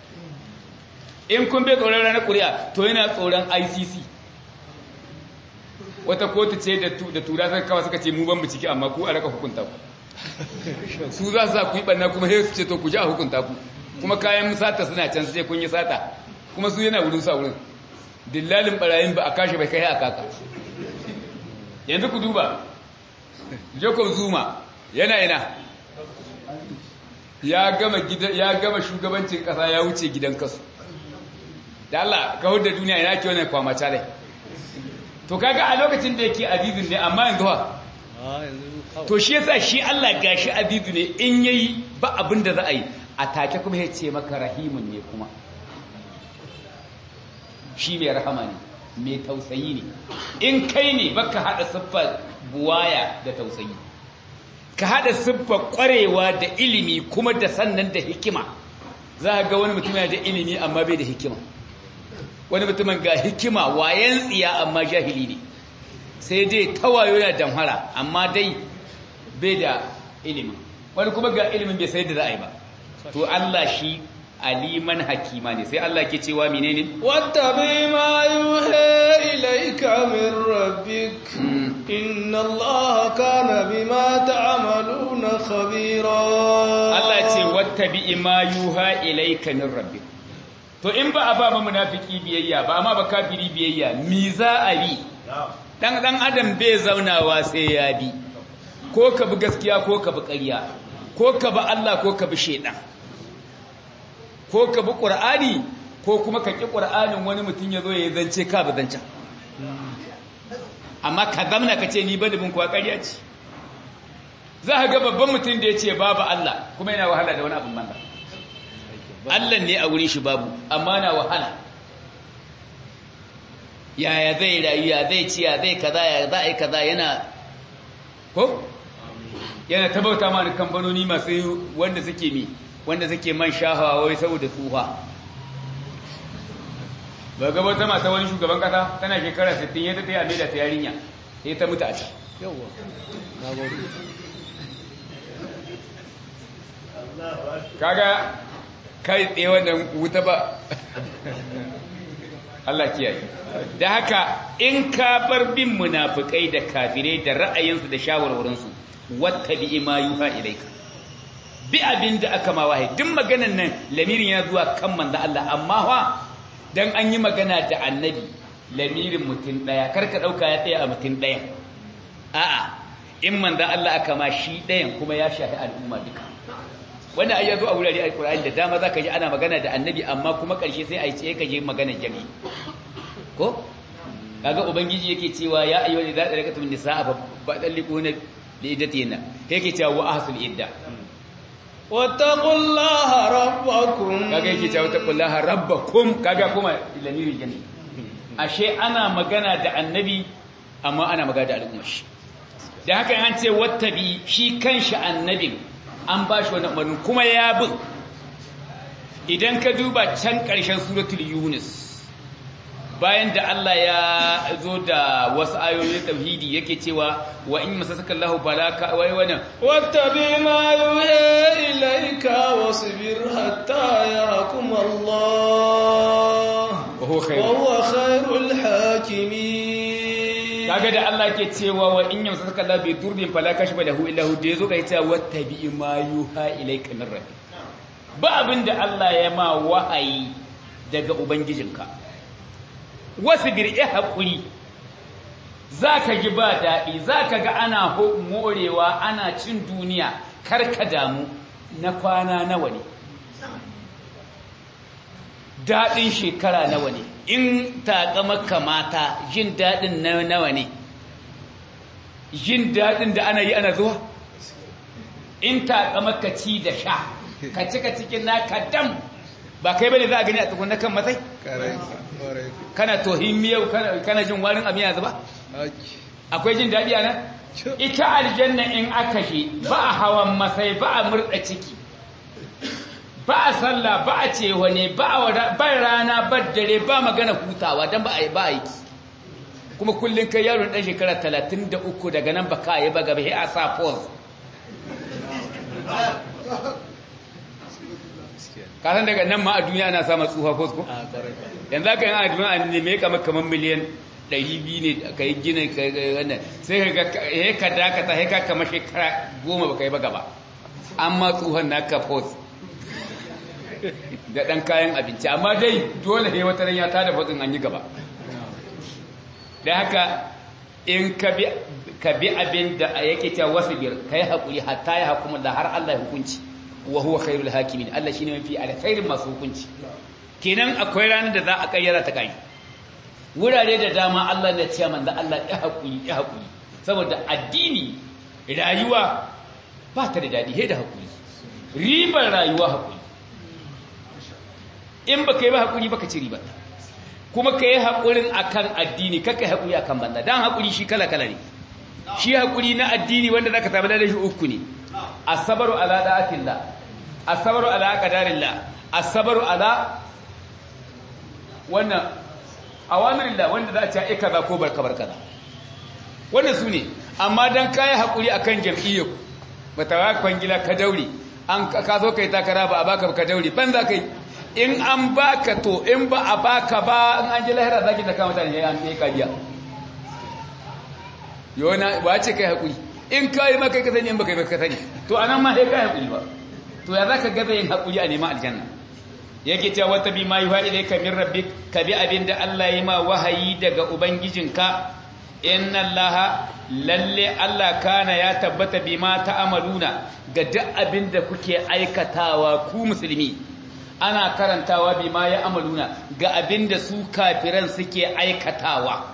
Speaker 1: in kun bai tsoron ranar ƙuri'a to yana tsoron ICC wata kotu ce da tura sai kawai suka ce mu ban mu ciki amma ku a raka hukunta ku su za su sa ku yi ɓanna kuma sai su ce to ku ji a hukunta ku kuma kayan sata suna can su ce kun yi sata kuma su yana wurin sa wurin dillalin barayin ba a kashe bai kai a kaka yanzu ku duba Jacob Zuma yana ina ya gama gidan ya gama shugabancin kasa ya wuce gidan kasu da Allah ka da duniya ina ke wannan kwamata dai to kaga a lokacin da yake azizun ne amma yanzu ha to shi yasa shi Allah gashi azizu ne in yayi ba abin da za a yi a take kuma ya ce maka rahimun ne kuma shi mai rahama ne mai tausayi ne in kai ne baka hada siffar buwaya da tausayi ka hada siffar kwarewa da ilimi kuma da sannan da hikima za ga wani mutum yana da ilimi amma bai da hikima wani mutumin ga hikima wayan tsiya amma jahili ne sai dai tawayo yana damhara amma dai bai da ilimin wani kuma ga ilimin bai sai da ra'ayi ba to Allah shi aliman hakima ne sai Allah ke cewa menene
Speaker 2: wattabi ma yuha ilayka min rabbik inna allaha kana bima ta'maluna khabira
Speaker 1: Allah ce wattabi ma yuha ilayka min rabbik to in ba a ba ma munafiki biyayya ba amma ba kafiri biyayya mi za a bi dan dan adam bai zaunawa sai ya bi ko ka bi gaskiya ko ka bi ƙarya ko ka bi Allah ko ka bi shedan ko ka bi qur'ani ko kuma ka ki qur'anin wani mutum yazo ya zance ka bi zancan amma ka zamna ka ce ni ba da bin kuwa ƙarya ce za ka ga babban mutum da ya ce babu Allah kuma yana wahala da wani abin banza Allah ne a wurin shi babu amma na wahala yaya zai rayu ya zai ciya zai kaza ya za a yi kaza yana ko yana tabauta ma kamfanoni masu wanda suke mi wanda suke man shahawa wai saboda tsufa ba gaba ta mata wani shugaban kasa tana shekara 60 ya ta ta yi da ta yarinya sai ta mutu a can
Speaker 2: yawa na gode
Speaker 1: kaga kai tsaye wannan wuta ba Allah kiyaye da haka in ka bar bin munafikai da kafirai da ra'ayinsu da shawarwarinsu wattabi ma yuha ilaika bi abin da aka ma wahayi duk maganan nan lamirin yana zuwa kan manzo Allah amma fa dan an yi magana da annabi lamirin mutum daya karka dauka ya tsaya a mutum daya a'a in manzo Allah aka ma shi dayan kuma ya shafi al'umma duka wanda ai yazo a wurare alqur'ani da dama zaka ji ana magana da annabi amma kuma karshe sai ai ce ka je magana jami ko kaga ubangiji yake cewa ya ayyuhal ladina dalakatum nisaa fa badalliquna li iddatina yake cewa wa ahsul idda
Speaker 2: wattaqullaha rabbakum
Speaker 1: kaga yake cewa wattaqullaha rabbakum kaga kuma lamiri jami ashe ana magana da annabi amma ana magana da al'umma shi da haka an ce wattabi shi kanshi annabin an ba shi wani umarni kuma ya bin idan ka duba can ƙarshen suratul yunus bayan da Allah ya zo da wasu ayoyin tauhidi yake cewa wa in masasaka Allahu balaka wai wannan
Speaker 2: wattabi ma yuha ilayka wasbir hatta yahkum Allah
Speaker 1: wa huwa
Speaker 2: wa huwa khairul hakimin
Speaker 1: kaga da Allah ke cewa wa in yamsaka Allah bi durbin fala kashfa lahu illa hu da yazo kai cewa wattabi ma yuha ilayka min rabbi ba abinda Allah ya ma wahayi daga ubangijinka wasu bir'i hakuri zaka ji ba dadi zaka ga ana morewa ana cin duniya karka damu na kwana nawa ne daɗin shekara nawa ne in taƙamaka mata jin daɗin nawa ne jin daɗin da ana yi ana zuwa in taƙamaka ci da sha ka cika cikin naka dam ba kai bane za a gani a tukun kan matsayi kana tohin miyau kana jin warin abin yanzu ba akwai jin daɗi a nan ita aljanna in aka shi ba a hawan masai ba a murɗa ciki ba a sallah ba a cewa ne ba rana ba dare ba magana hutawa don ba a yi ba a yi kuma kullum kai yaron ɗan shekara talatin da uku daga nan ba ka yi ba gaba a sa pause kasan daga nan ma a duniya ana sama tsufa pause ko yanzu aka yi a duniya a neme kamar kamar miliyan ɗari biyu ne ka yi gina wannan sai ka ga ka dakata sai ka kama shekara goma ba ka yi ba gaba amma tsohon na ka pause da ɗan kayan abinci amma dai dole ne wata ya tada fasin an yi gaba da haka in ka bi abin da yake cewa wasu biyar ka yi haƙuri hatta ya hakuma da har Allah ya hukunci wa huwa khairul hakimin Allah shine mafi alkhairin masu hukunci kenan akwai ranar da za a kayyara ta kai wurare da dama Allah na ce manzo Allah ya haƙuri ya haƙuri saboda addini rayuwa ba ta da daɗi sai da haƙuri ribar rayuwa haƙuri in baka yi ba haƙuri baka ci ribar kuma ka yi haƙurin akan addini kaka yi haƙuri akan banza dan haƙuri shi kala kala ne shi haƙuri na addini wanda zaka samu da shi uku ne asabaru ala da'atillah asabaru ala qadarillah asabaru ala wannan awamirillah wanda za a ce ai kaza ko barka barka wannan su ne amma dan kai haƙuri akan jam'iyyar bata ba kwangila ka daure an ka zo kai takara ba a baka ka daure ban za kai in an baka to in ba a baka ba in an ji lahira zaki da kama mutane an yi ka biya yona ba ce kai haƙuri in ka yi maka ka sani in baka yi ka sani to anan ma sai kai haƙuri ba to ya zaka gaza yin haƙuri a neman aljanna yake cewa wata bi ma yuha ilayka min rabbik ka bi abinda Allah ya ma wahayi daga ubangijinka inna allaha lalle Allah kana ya tabbata bima ta'amaluna ga duk abinda kuke aikatawa ku musulmi ana karantawa bima ya amaluna ga abinda su kafiran suke aikatawa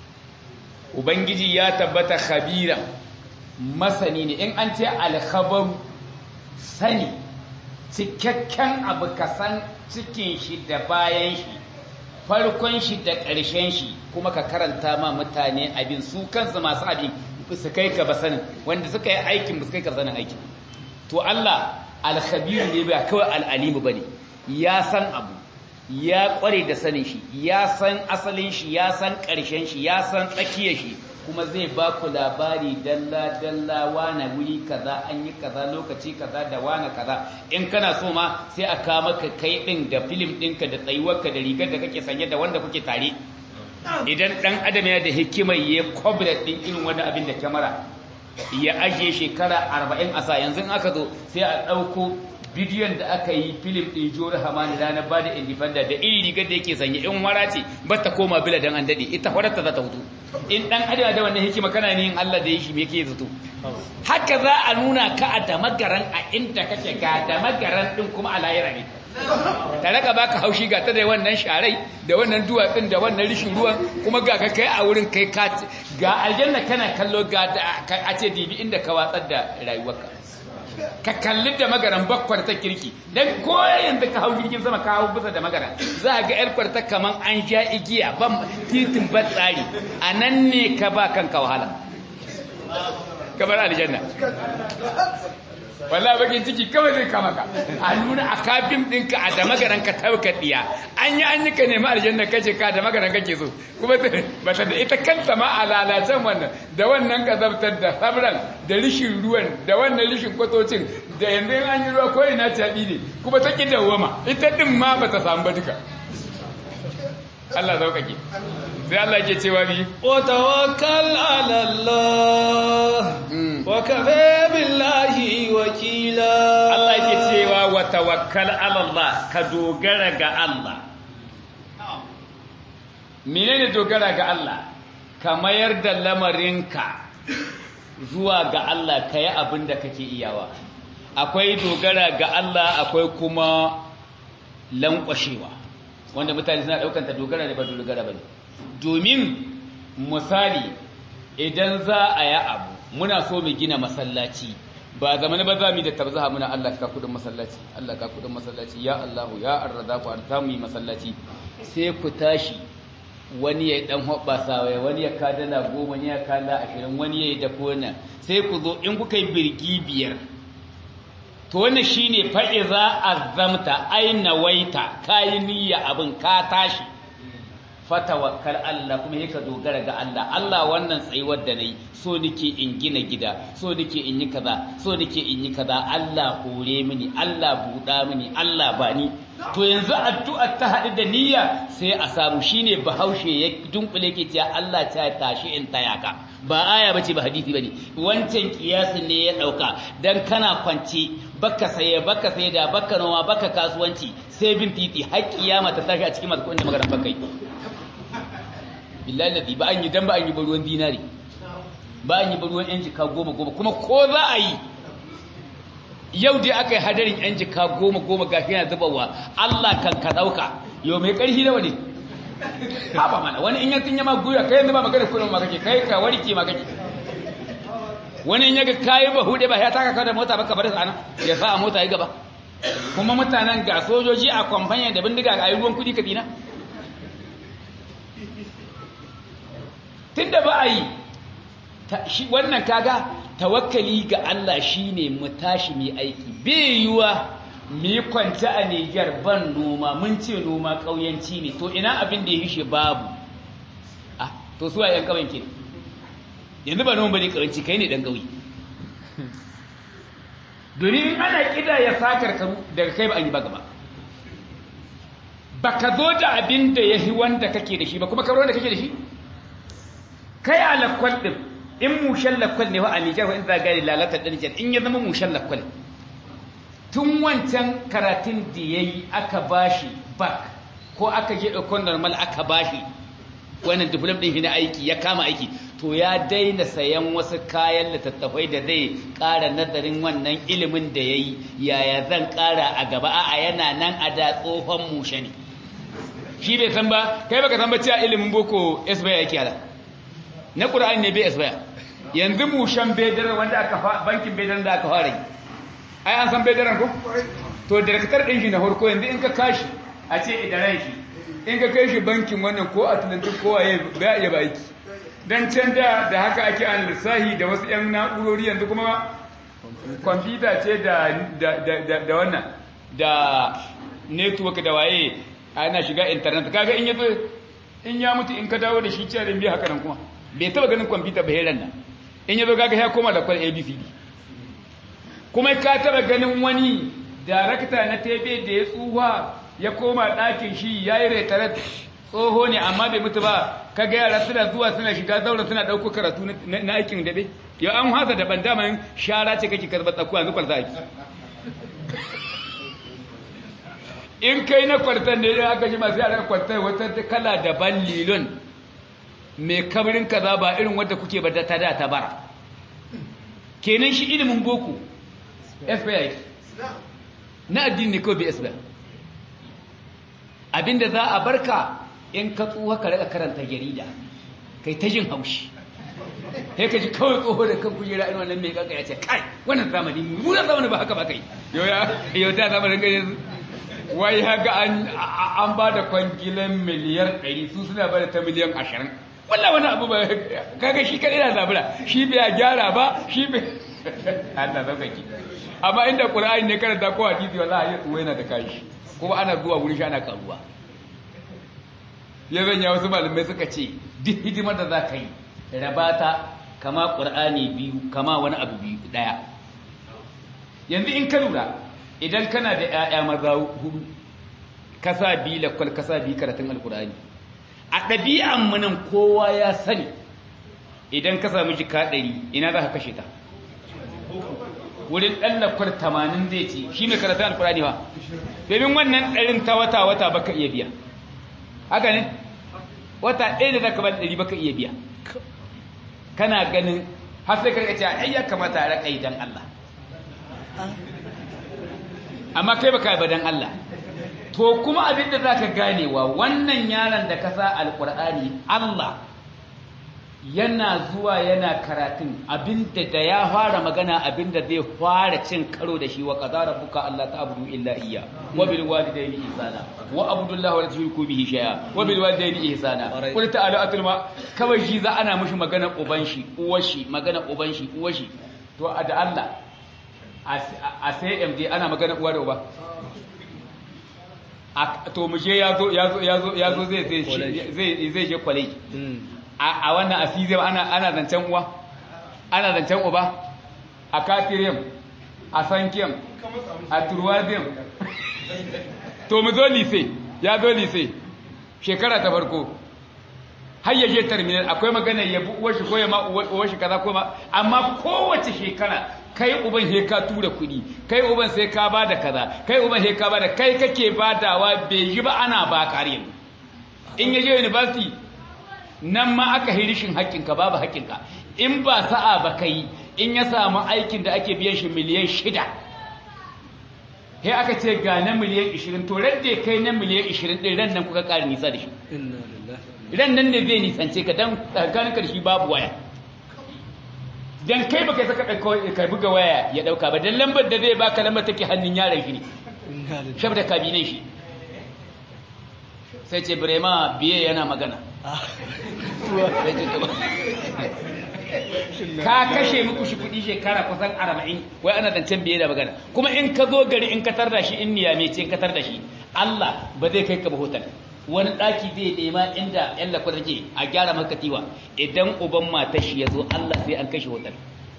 Speaker 1: ubangiji ya tabbata khabira masani ne in an ce alkhabaru sani cikakken abu kasan cikin shi da bayan shi farkon shi da ƙarshen shi kuma ka karanta ma mutane abin su kansu masu abin su kai ka basanin wanda suka yi aikin ba su kai ka sanin aikin to Allah alkhabiru ne ba kawai al'alimu bane ya san abu ya kware da sanin shi ya san asalin shi ya san ƙarshen shi ya san tsakiyar shi kuma zai ba ku labari dalla dalla wane wuri kaza an yi kaza lokaci kaza da wane kaza in kana so ma sai a kawo maka kai din da film ɗinka da tsayuwarka da rigar da kake sanye da wanda kuke tare idan ɗan adam ya da hikimar ya kwabra ɗin irin wani abin da kyamara ya ajiye shekara arba'in a sa yanzu in aka zo sai a ɗauko bidiyon da aka yi filim ɗin jori hamani ranar ba da indifenda da iri rigar da yake sanye in wara ce ba ta koma bila don an daɗe ita wararta za ta hutu in ɗan adam da wannan hikima kana yin Allah da ya shi me yake zato haka za a nuna ka a damagaran a inda kake ga damagaran ɗin kuma a layira ne ta raka baka haushi ga ta da wannan sharai da wannan duwatsun da wannan rishin ruwan kuma ga ka kai a wurin kai ga aljanna kana kallo ga a ce dibi inda ka watsar da rayuwarka ka kalli da magaran bakwar ta kirki dan ko yanzu ka hau jirgin sama ka hau bisa da magaran za ga yar kwarta kaman an ja igiya ban titin ba tsari a nan ne ka ba kanka wahala kamar aljanna wallahi bakin ciki kawai zai kama ka a nuna a kafin ɗinka a da magaran ka tauka ɗiya an yi an yi ka nemi aljanna kace ka da magaran kake so kuma ba ta da ita kanta ma a lalacen wannan da wannan kazabtar da sabran da rishin ruwan da wannan rishin kwatocin da yanzu an yi ruwa ko ina caɓi ne kuma ta ƙi dawwama ita ɗin ma ba ta samu ba duka Allah sauƙaƙe sai Allah ke cewa bi
Speaker 2: wa tawakkal ala Allah wa kafa billahi wakila
Speaker 1: Allah ke cewa wa tawakkal ala Allah ka dogara ga Allah menene dogara ga Allah ka mayar da lamarinka zuwa ga Allah ka yi abin da kake iyawa akwai dogara ga Allah akwai kuma lankwashewa wanda mutane suna ɗaukanta dogara da ba dogara ba ne domin misali idan za a yi abu muna so mu gina masallaci ba zamani ba za mu da tabzaha muna Allah ka kudin masallaci Allah ka kudin masallaci ya Allahu ya arzaku arta mu yi masallaci sai ku tashi wani ya dan hobbasa wai wani ya kadala goma wani ya kala ashirin wani ya yi da kona sai ku zo in kuka yi birgi biyar to wannan shine fa iza azamta aina waita kayi niyya abin ka tashi fatawakkal Allah kuma yake dogara ga Allah Allah wannan tsayuwar da nayi so nake in gina gida so nake in yi kaza so nake in yi kaza Allah hore mini Allah buɗa mini Allah bani to yanzu addu'a ta haɗu da niyya sai a samu shine bahaushe ya dunkule ke cewa Allah ta tashi in tayaka ba aya bace ba hadisi bane wancan kiyasin ne ya dauka dan kana kwance baka saye baka saye da baka noma baka kasuwanci sai bin titi har kiyama ta tashi a cikin masu kuɗin da magana bakai billahi ladi ba an yi dan ba an yi ruwan dinari ba an yi ruwan yan jika goma goma kuma ko za a yi yau dai aka yi hadarin yan jika goma goma gashi yana zubawa Allah kan ka dauka yau mai karfi da wani haba mana wani in yankin yama guya kai yanzu ba magana kullum ma kake kai ka warke ma kake wani in yaga kayi ba hude ba ya taka ka da mota baka bar sana ya sa a mota yi gaba kuma mutanen ga sojoji a kwamfanya da bindiga a yi ruwan kudi ka dina tunda ba a yi wannan kaga tawakkali ga Allah shine mu tashi mu aiki bai yiwa mu yi kwanta a Niger ban noma mun ce noma ƙauyanci ne to ina abin da ya hishe babu ah to su yan ƙauyen ke yanzu ba noma bane ƙauyanci kai ne dan ƙauye domin ana kida ya sakar karu daga kai ba an yi ba gaba baka zo da abin da yahi wanda kake da shi ba kuma karo da kake da shi kai a lakwal ɗin in mushen lakwal ne wa a Nijar wa in zagari lalatar ɗin Nijar in ya zama mushen lakwal tun wancan karatun da ya yi aka bashi bak ko aka je ɗaukon normal aka bashi wannan diplom ɗin shi na aiki ya kama aiki to ya daina sayan wasu kayan littattafai da zai ƙara nazarin wannan ilimin da ya yi yaya zan ƙara a gaba a yana nan a da tsohon mushe ne shi bai san ba kai baka san ba cewa ilimin boko esbaya yake ala na ƙura'an ne bai esbaya yanzu mushen bedar wanda aka bankin bedar da aka fara yi ai an san bedaran ko to director din shi na farko yanzu in ka kashi a ce idaran shi in ka kai shi bankin wannan ko atlantic ko waye ba iya baki dan can da da haka ake an lissahi da wasu yan na'urori yanzu kuma kwamfuta ce da da da da wannan da network da waye ana shiga internet kaga in yazo in ya mutu in ka dawo da shi cewa biya haka nan kuma bai taba ganin kwamfuta ba heran nan in yazo kaga ya koma da kwal abcd kuma ka taba ganin wani darakta na tebe da ya tsuwa ya koma ɗakin shi ya yi retaret tsoho ne amma bai mutu ba ka ga yara suna zuwa suna shiga zaura suna ɗauko karatu na aikin daɓe yau an hasa daban daman shara ce kake karɓar tsakuwa yanzu kwarta aiki in kai na kwartan ne aka ji masu yara kwartar wata kala daban lilon mai kamarin kaza ba irin wadda kuke ba ta da ta bara kenan shi ilimin boko FBI na addini ne kawai bai isba abinda za a barka in ka tsoha ka rika karanta jarida kai ta jin haushi sai ka ji kawai tsoho da kan kujera irin wannan mai kanka ya ce kai wannan zamani mu da zamani ba haka ba kai yau ya yau da zamanin gari wai haka an an ba da kwangilan miliyar 100 su suna ba da ta miliyan 20 wallahi wani abu ba kaga shi kadai na zabura shi bai gyara ba shi bai Allah zaukaki amma inda Qur'ani ne karanta ko hadisi wallahi ya tsuwa yana da kashi kuma ana zuwa wurin shi ana karuwa ya zanya wasu malamai suka ce duk hidimar da za ka yi rabata kama Qur'ani biyu kama wani abu biyu daya yanzu in ka lura idan kana da ƴaƴa maza hudu kasa bi lakwal kasa bi karatun alqur'ani a ɗabi'an mu nan kowa ya sani idan ka samu jika ɗari ina za ka kashe ta wurin ɗan lakwar tamanin zai ce shi mai karatun alkurani ba domin wannan ɗarin ta wata-wata baka iya biya haka ne wata ɗaya da zaka ba ɗari baka iya biya kana ganin har sai karka ce ai ya kamata a raƙa idan Allah amma kai baka ba dan Allah to kuma abinda zaka ganewa wannan yaron da ka sa alkur'ani Allah yana zuwa yana karatun abinda da ya fara magana abinda zai fara cin karo da shi wa qadara rabbuka alla ta'budu illa iyya wa bil walidayni ihsana wa abudullahi wa la tushriku bihi shay'a wa bil walidayni ihsana qul ta'ala atul ma kawai shi za ana mishi magana uban shi uwar shi magana uban shi uwar shi to da Allah a sai MD ana magana uwa da uba to mu je yazo yazo yazo yazo zai zai zai je college a wannan asizim ana ana zancen uwa ana zancen uba a katiriyam a sankiyam a turwadiyam to mu zo lise ya zo lise shekara ta farko har ya je terminal akwai magana ya bu uwar shi ko ya ma uwar shi kaza ko ma amma kowace shekara kai uban he ka tura kuɗi kai uban sai ka bada kaza kai uban he ka bada kai kake badawa bai yi ba ana ba kariyan in ya je university nan ma aka yi rishin haƙƙinka babu haƙƙinka in ba sa'a ba kai in ya samu aikin da ake biyan shi miliyan shida sai aka ce ga na miliyan ishirin to ran da kai na miliyan ishirin ɗin ran nan kuka ƙara nisa da shi ran nan ne zai nisance ka don tsakanin karshe babu waya dan kai baka saka ka buga waya ya ɗauka ba dan lambar da zai baka lambar take hannun yaron shi ne shabda kabinin shi sai ce birema biye yana magana ka kashe muku shi kudi shekara kusan arba'in wai ana zancen biye da magana kuma in ka zo gari in ka da shi in niyame ce in ka da shi Allah ba zai kai ka ba hotel wani ɗaki zai nema inda yan lakwar take a gyara maka tiwa idan uban matar shi ya zo Allah sai an kashe hotel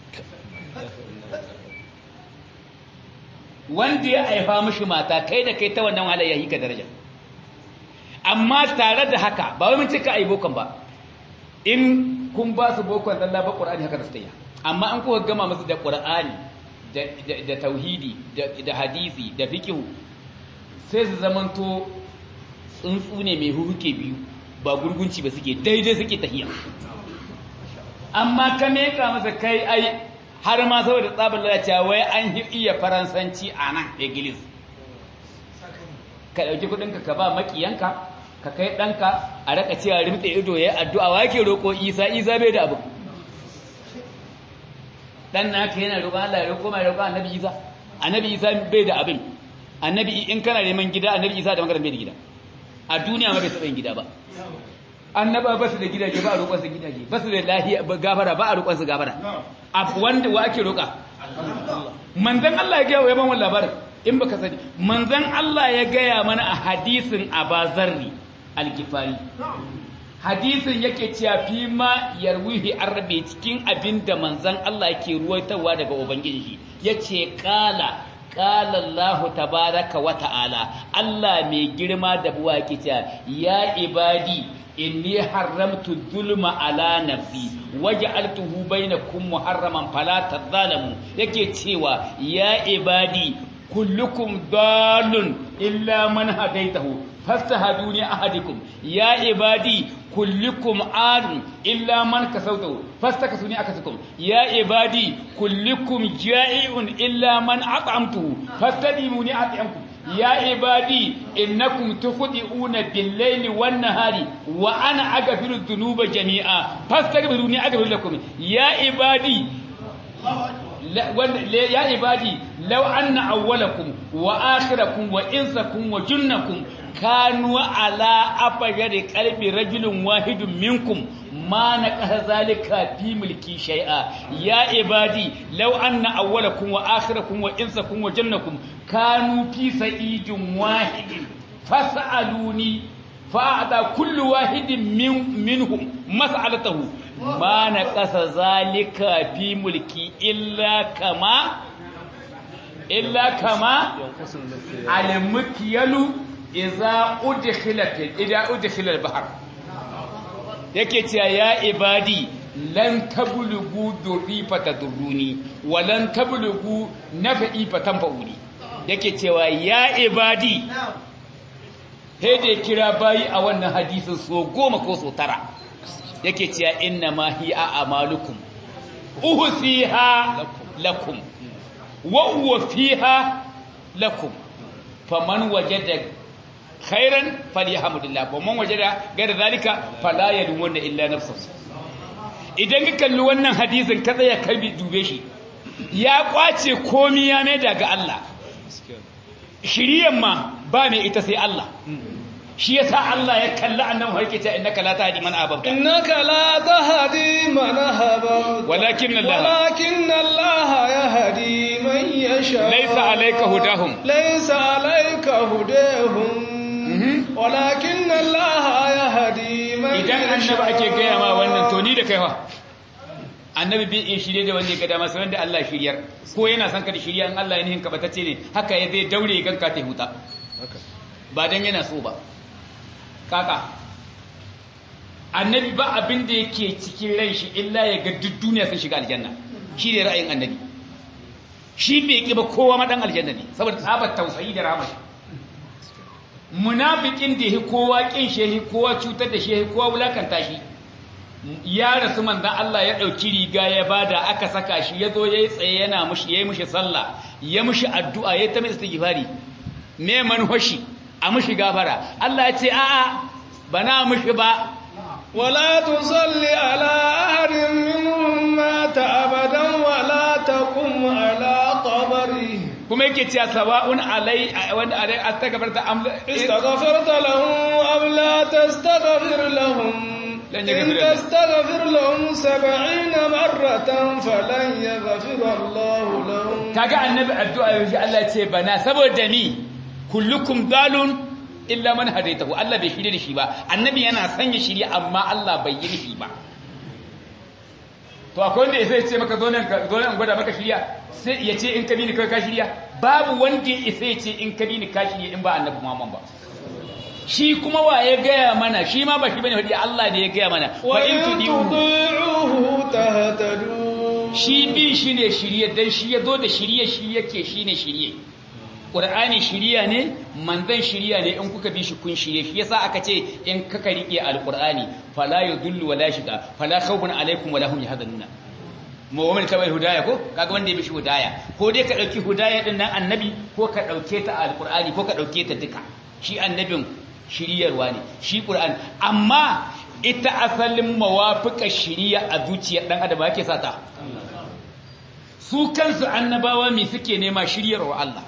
Speaker 1: wanda ya haifa mishi mata kai da kai ta wannan wahala ya yi ka daraja amma tare da haka ba wai mun ce ka ai bokon ba in kun ba su bokon Allah ba Qur'ani haka da su amma an kuka gama musu da Qur'ani da da tauhidi da hadisi da fiqh sai su zamanto tsuntsu ne mai huhuke biyu ba gurgunci ba suke daidai suke tahiya amma ka meka masa kai ai har ma saboda tsabar lalacewa wai an iya faransanci a nan English ka ɗauki kuɗinka ka ba makiyanka ka kai ɗanka a raka cewa rimtse ido ya addu'a wa ke roƙo isa isa bai da abu ɗan naka yana roƙon Allah ya roƙo mai roƙon annabi isa annabi isa bai da abin annabi in kana neman gida annabi isa da magaran bai da gida a duniya ma bai taɓa yin gida ba annaba ba su da gidaje ba a roƙon su gidaje ba su da lahiya gafara ba a roƙon su gafara wanda wa ake roƙa manzon Allah ya gaya wa yaban wannan labarin in baka sani manzon Allah ya gaya mana a hadisin Abazarri al-Gifari hadisin yake cewa fi ma yarwihi arabi cikin abinda manzon Allah yake ruwaitawa daga ubangiji yace qala qala Allah tabaraka wa ta'ala Allah mai girma da buwa yake cewa ya ibadi inni haramtu dhulma ala nafsi waj'altuhu bainakum muharraman fala tadhalamu yake cewa ya ibadi kullukum dalun illa man hadaitahu fastahaduni ahadikum ya ibadi kullukum adun illa man kasawtahu fastakasuni akasukum ya ibadi kullukum ja'iun illa man at'amtuhu fastadimuni at'amkum ya ibadi innakum tukhdi'una bil-layli wan-nahari wa ana aghfiru dhunuba jami'a fastaghfiruni aghfir lakum ya ibadi ya ibadi law anna awwalakum wa akhirakum wa insakum wa jinnakum kanu ala afjari qalbi rajulin wahidin minkum ma naqasa zalika fi mulki shay'a ya ibadi law anna awwalakum wa akhirakum wa insakum wa jinnakum kanu fi sa'idin wahidin fas'aluni fa'ada kullu wahidin min minhum mas'alatahu ma naqasa zalika fi mulki illa kama illa kama al-mukyalu idza udkhilat idza udkhila al-bahr yake cewa ya ibadi lan tablugu durri fatadurruni wa lan tablugu nafi fatanfa'uni yake cewa ya ibadi sai da kira bayi a wannan hadisin so goma ko so tara yake cewa inna ma hiya amalukum uhsiha lakum wa huwa fiha lakum faman wajada khairan falyahmudillah wa man wajada ghayra dhalika fala yalumuna illa nafsuhu idan ka kalli wannan hadisin ka tsaya ka dube shi ya kwace komi ya mai daga Allah shiriyan ma ba mai ita sai Allah shi yasa Allah ya kalli annabi har yake innaka la tahdi man ahbabta
Speaker 2: innaka la tahdi man ahbabta
Speaker 1: walakin Allah
Speaker 2: walakin Allah yahdi man yasha
Speaker 1: laysa alayka hudahum
Speaker 2: laysa alayka hudahum walakin Allah yahdi man
Speaker 1: idan annabi ake gaya ma wannan to ni da kai fa annabi bai iya shirye da wanda ya ga dama sai wanda Allah shiryar ko yana son ka da shirya in Allah ya nihin ka batacce ne haka ya zai daure ganka ta huta ba dan yana so ba kaka annabi ba abin da yake cikin ran shi illa ya ga duk duniya sun shiga aljanna shi ne ra'ayin annabi shi bai ki ba kowa ma dan aljanna ne saboda tsabar tausayi da rahama munafikin da yake kowa kin shehi kowa cutar da shehi kowa wulakanta shi ya rasu manzan Allah ya ɗauki riga ya bada aka saka shi ya zo ya yi tsaye yana mushi ya yi mushi sallah ya mushi addu'a ya ta mai istighfari me manhoshi a mushi gafara Allah ya ce a'a bana mushi ba
Speaker 2: wala tusalli ala ahadin minhum mata abadan wala taqum ala qabri
Speaker 1: kuma yake cewa sawa'un alai wanda alai astaghfarta am
Speaker 2: istaghfarta lahum am la tastaghfir lahum
Speaker 1: لن
Speaker 2: إن
Speaker 1: يغفر الله.
Speaker 2: تستغفر لهم سبعين مرة فلن يغفر الله لهم
Speaker 1: kaga annabi addu'a yaji Allah ya ce bana saboda ni kullukum dalun illa man hadaitahu Allah bai shirye da shi ba annabi yana sanya shirye amma Allah bai yi shi ba to akwai wanda sai ya ce maka zo nan ka- zo nan in gwada maka shirya sai ya ce in ka bi ni kai ka shirya babu wanda ya sai ya ce in ka bi ni ka shirya in ba annabi Muhammad ba shi kuma wa ya gaya mana shi ma ba shi bane hadi Allah ne ya gaya mana wa in
Speaker 2: وإن
Speaker 1: tudiu
Speaker 2: تطيعوه تهتدوا
Speaker 1: shi bin shi ne shirye dan shi ya zo da shirye shi yake shi ne shirye ƙur'ani shirya ne manzan shirya ne in kuka bi shi kun shirye shi yasa aka ce in kaka riƙe alƙur'ani fala yudullu wala shiga fala khawfun alaikum wala hum yahzanuna mu wa man tabai hudaya ko kaga wanda ya bi shi hudaya ko dai ka dauki hudaya din nan annabi ko ka dauke ta alƙur'ani ko ka dauke ta duka shi annabin shiryarwa ne shi ƙur'ani amma ita asalin mawafiƙa shiriya a zuciyar dan adam yake sata su kansu annabawa me suke nema shiryarwa Allah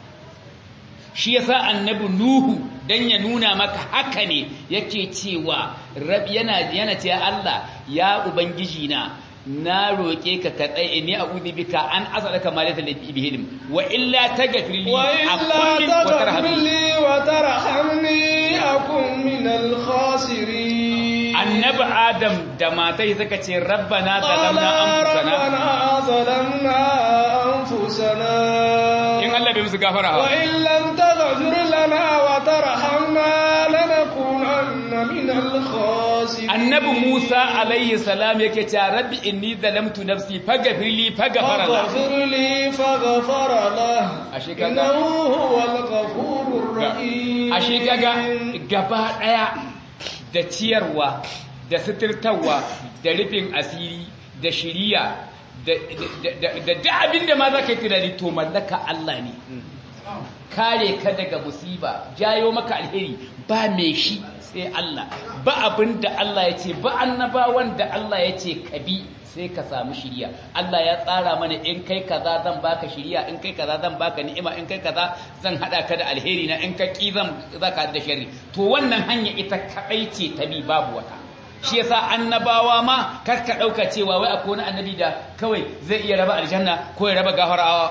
Speaker 1: shi yasa annabi nuhu dan ya nuna maka haka ne yake cewa rab yana yana cewa Allah ya ubangiji na na roke ka ka tsaye ni a'udhu bika an as'alaka ma laysa li bihi ilm wa illa taghfir li
Speaker 2: وإلا
Speaker 1: akun wa
Speaker 2: تغفر
Speaker 1: tarhamni
Speaker 2: لي وترحمني أكن من الخاسرين
Speaker 1: annabi adam da matai suka ce rabbana
Speaker 2: قال
Speaker 1: zalamna anfusana
Speaker 2: ربنا ظلمنا أنفسنا
Speaker 1: in Allah bai musu gafara ba
Speaker 2: وإن لم تغفر لنا وترحمنا لنكونن من الخاسرين
Speaker 1: annabi Musa alaihi salam yake cewa rabbi inni zalamtu nafsi faghfir li faghfara la
Speaker 2: فاغفر لي فغفر له
Speaker 1: Ashe kaga-
Speaker 2: إنه هو الغفور الرحيم
Speaker 1: ashe kaga gaba daya da ciyarwa da suturtarwa da rufin asiri da shiriya da da da da abin da ma zaka yi tunani to mallaka Allah ne kare ka daga musiba jayo maka alheri ba mai shi sai Allah ba abin da Allah ya ce ba annabawan da Allah ya ce ka bi sai ka samu shiriya Allah ya tsara mana in kai kaza zan baka shiriya in kai kaza zan baka ni'ima in kai kaza zan hada ka da alheri na in ka ki zan zaka da sharri to wannan hanya ita kadai ce ta bi babu wata shi yasa annabawa ma kar ka dauka cewa wai akwai wani annabi da kawai zai iya raba aljanna ko ya raba gafarawa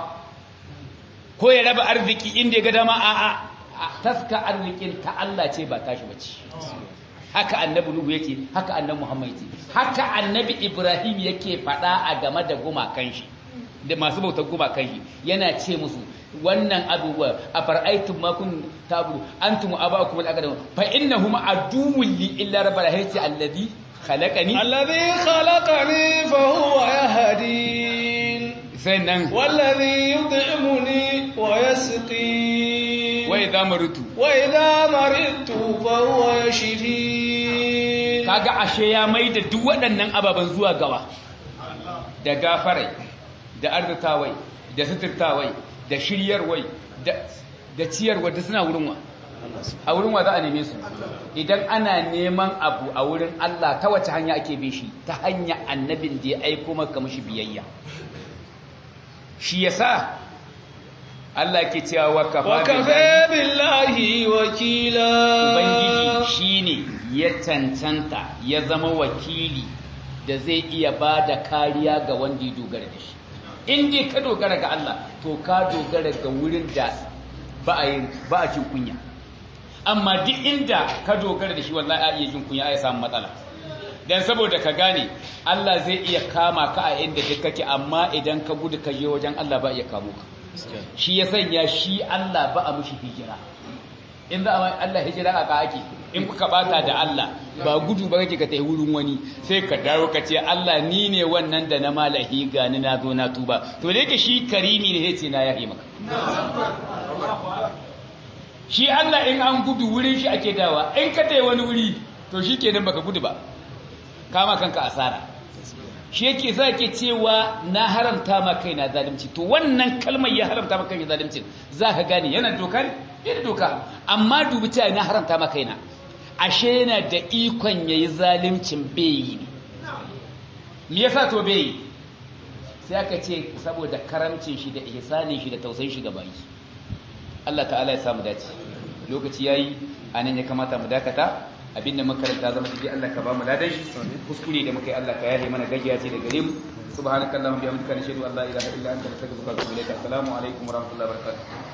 Speaker 1: ko ya raba arziki inda ya ga dama a a taska arzikin ta Allah ce ba tashi bace haka annabi Nuhu yake haka annabi Muhammad yake haka annabi Ibrahim yake faɗa a game da gumakan shi da masu bautar gumakan shi yana ce musu wannan abubuwa a far'aitun makun tabu antum aba'akum al-aqdam fa innahum aduwwun li illa rabbil hayati alladhi khalaqani
Speaker 2: الذي خلقني فهو يهدين
Speaker 1: sannan
Speaker 2: والذي يطعمني ويسقين
Speaker 1: wa idza marutu
Speaker 2: وإذا مرضت فهو يشفين
Speaker 1: kaga ashe ya maida duk waɗannan ababen zuwa gawa da gafarai da arzitawai da suturtawai da shiryarwai da da ciyarwa da suna wurin wa a wurin wa za a neme su idan ana neman abu a wurin Allah ta wace hanya ake bin shi ta hanya annabin da ya aiko maka mishi biyayya shi yasa Allah ke cewa wa kafa
Speaker 2: وكفى بالله وكيلا
Speaker 1: ubangiji shine ya cancanta ya zama wakili da zai iya ba da kariya ga wanda ya dogara da shi in dai ka dogara ga Allah to ka dogara ga wurin da ba a yin ba a jin kunya amma duk inda ka dogara da shi wallahi a iya jin kunya a samu matsala dan saboda ka gane Allah zai iya kama ka a inda duk kake amma idan ka gudu ka je wajen Allah ba iya kamo ka shi ya sanya shi Allah ba a mushi hijira in za a Allah hijira a ka ake in kuka bata da Allah ba gudu ba kake ka tafi wurin wani sai ka dawo ka ce Allah ni ne wannan da na malahi gani na zo na tuba to da yake shi karimi ne yace na yahi maka shi Allah in an gudu wurin shi ake dawa in ka tafi wani wuri to shi kenan baka gudu ba kama kanka asara shi yake za ke cewa na haramta ma kaina zalunci to wannan kalmar ya haramta ma kaina zalunci za ka gane yana doka ne yana doka amma dubi ta na haramta ma kaina ashe yana da ikon yayi zaluncin bai ne me yasa to bai sai aka ce saboda karamcin shi da ihsanin shi da tausayin shi ga bayi Allah ta'ala ya samu dace lokaci yayi anan ya kamata mu dakata abinda makaranta zama dai Allah ka ba mu ladan shi kuskure da muka yi Allah ka yahe mana gajiya ce da gare mu subhanakallahumma bihamdika nashhadu an la ilaha illa anta nastaghfiruka wa natubu ilaik assalamu alaikum wa rahmatullahi wa barakatuh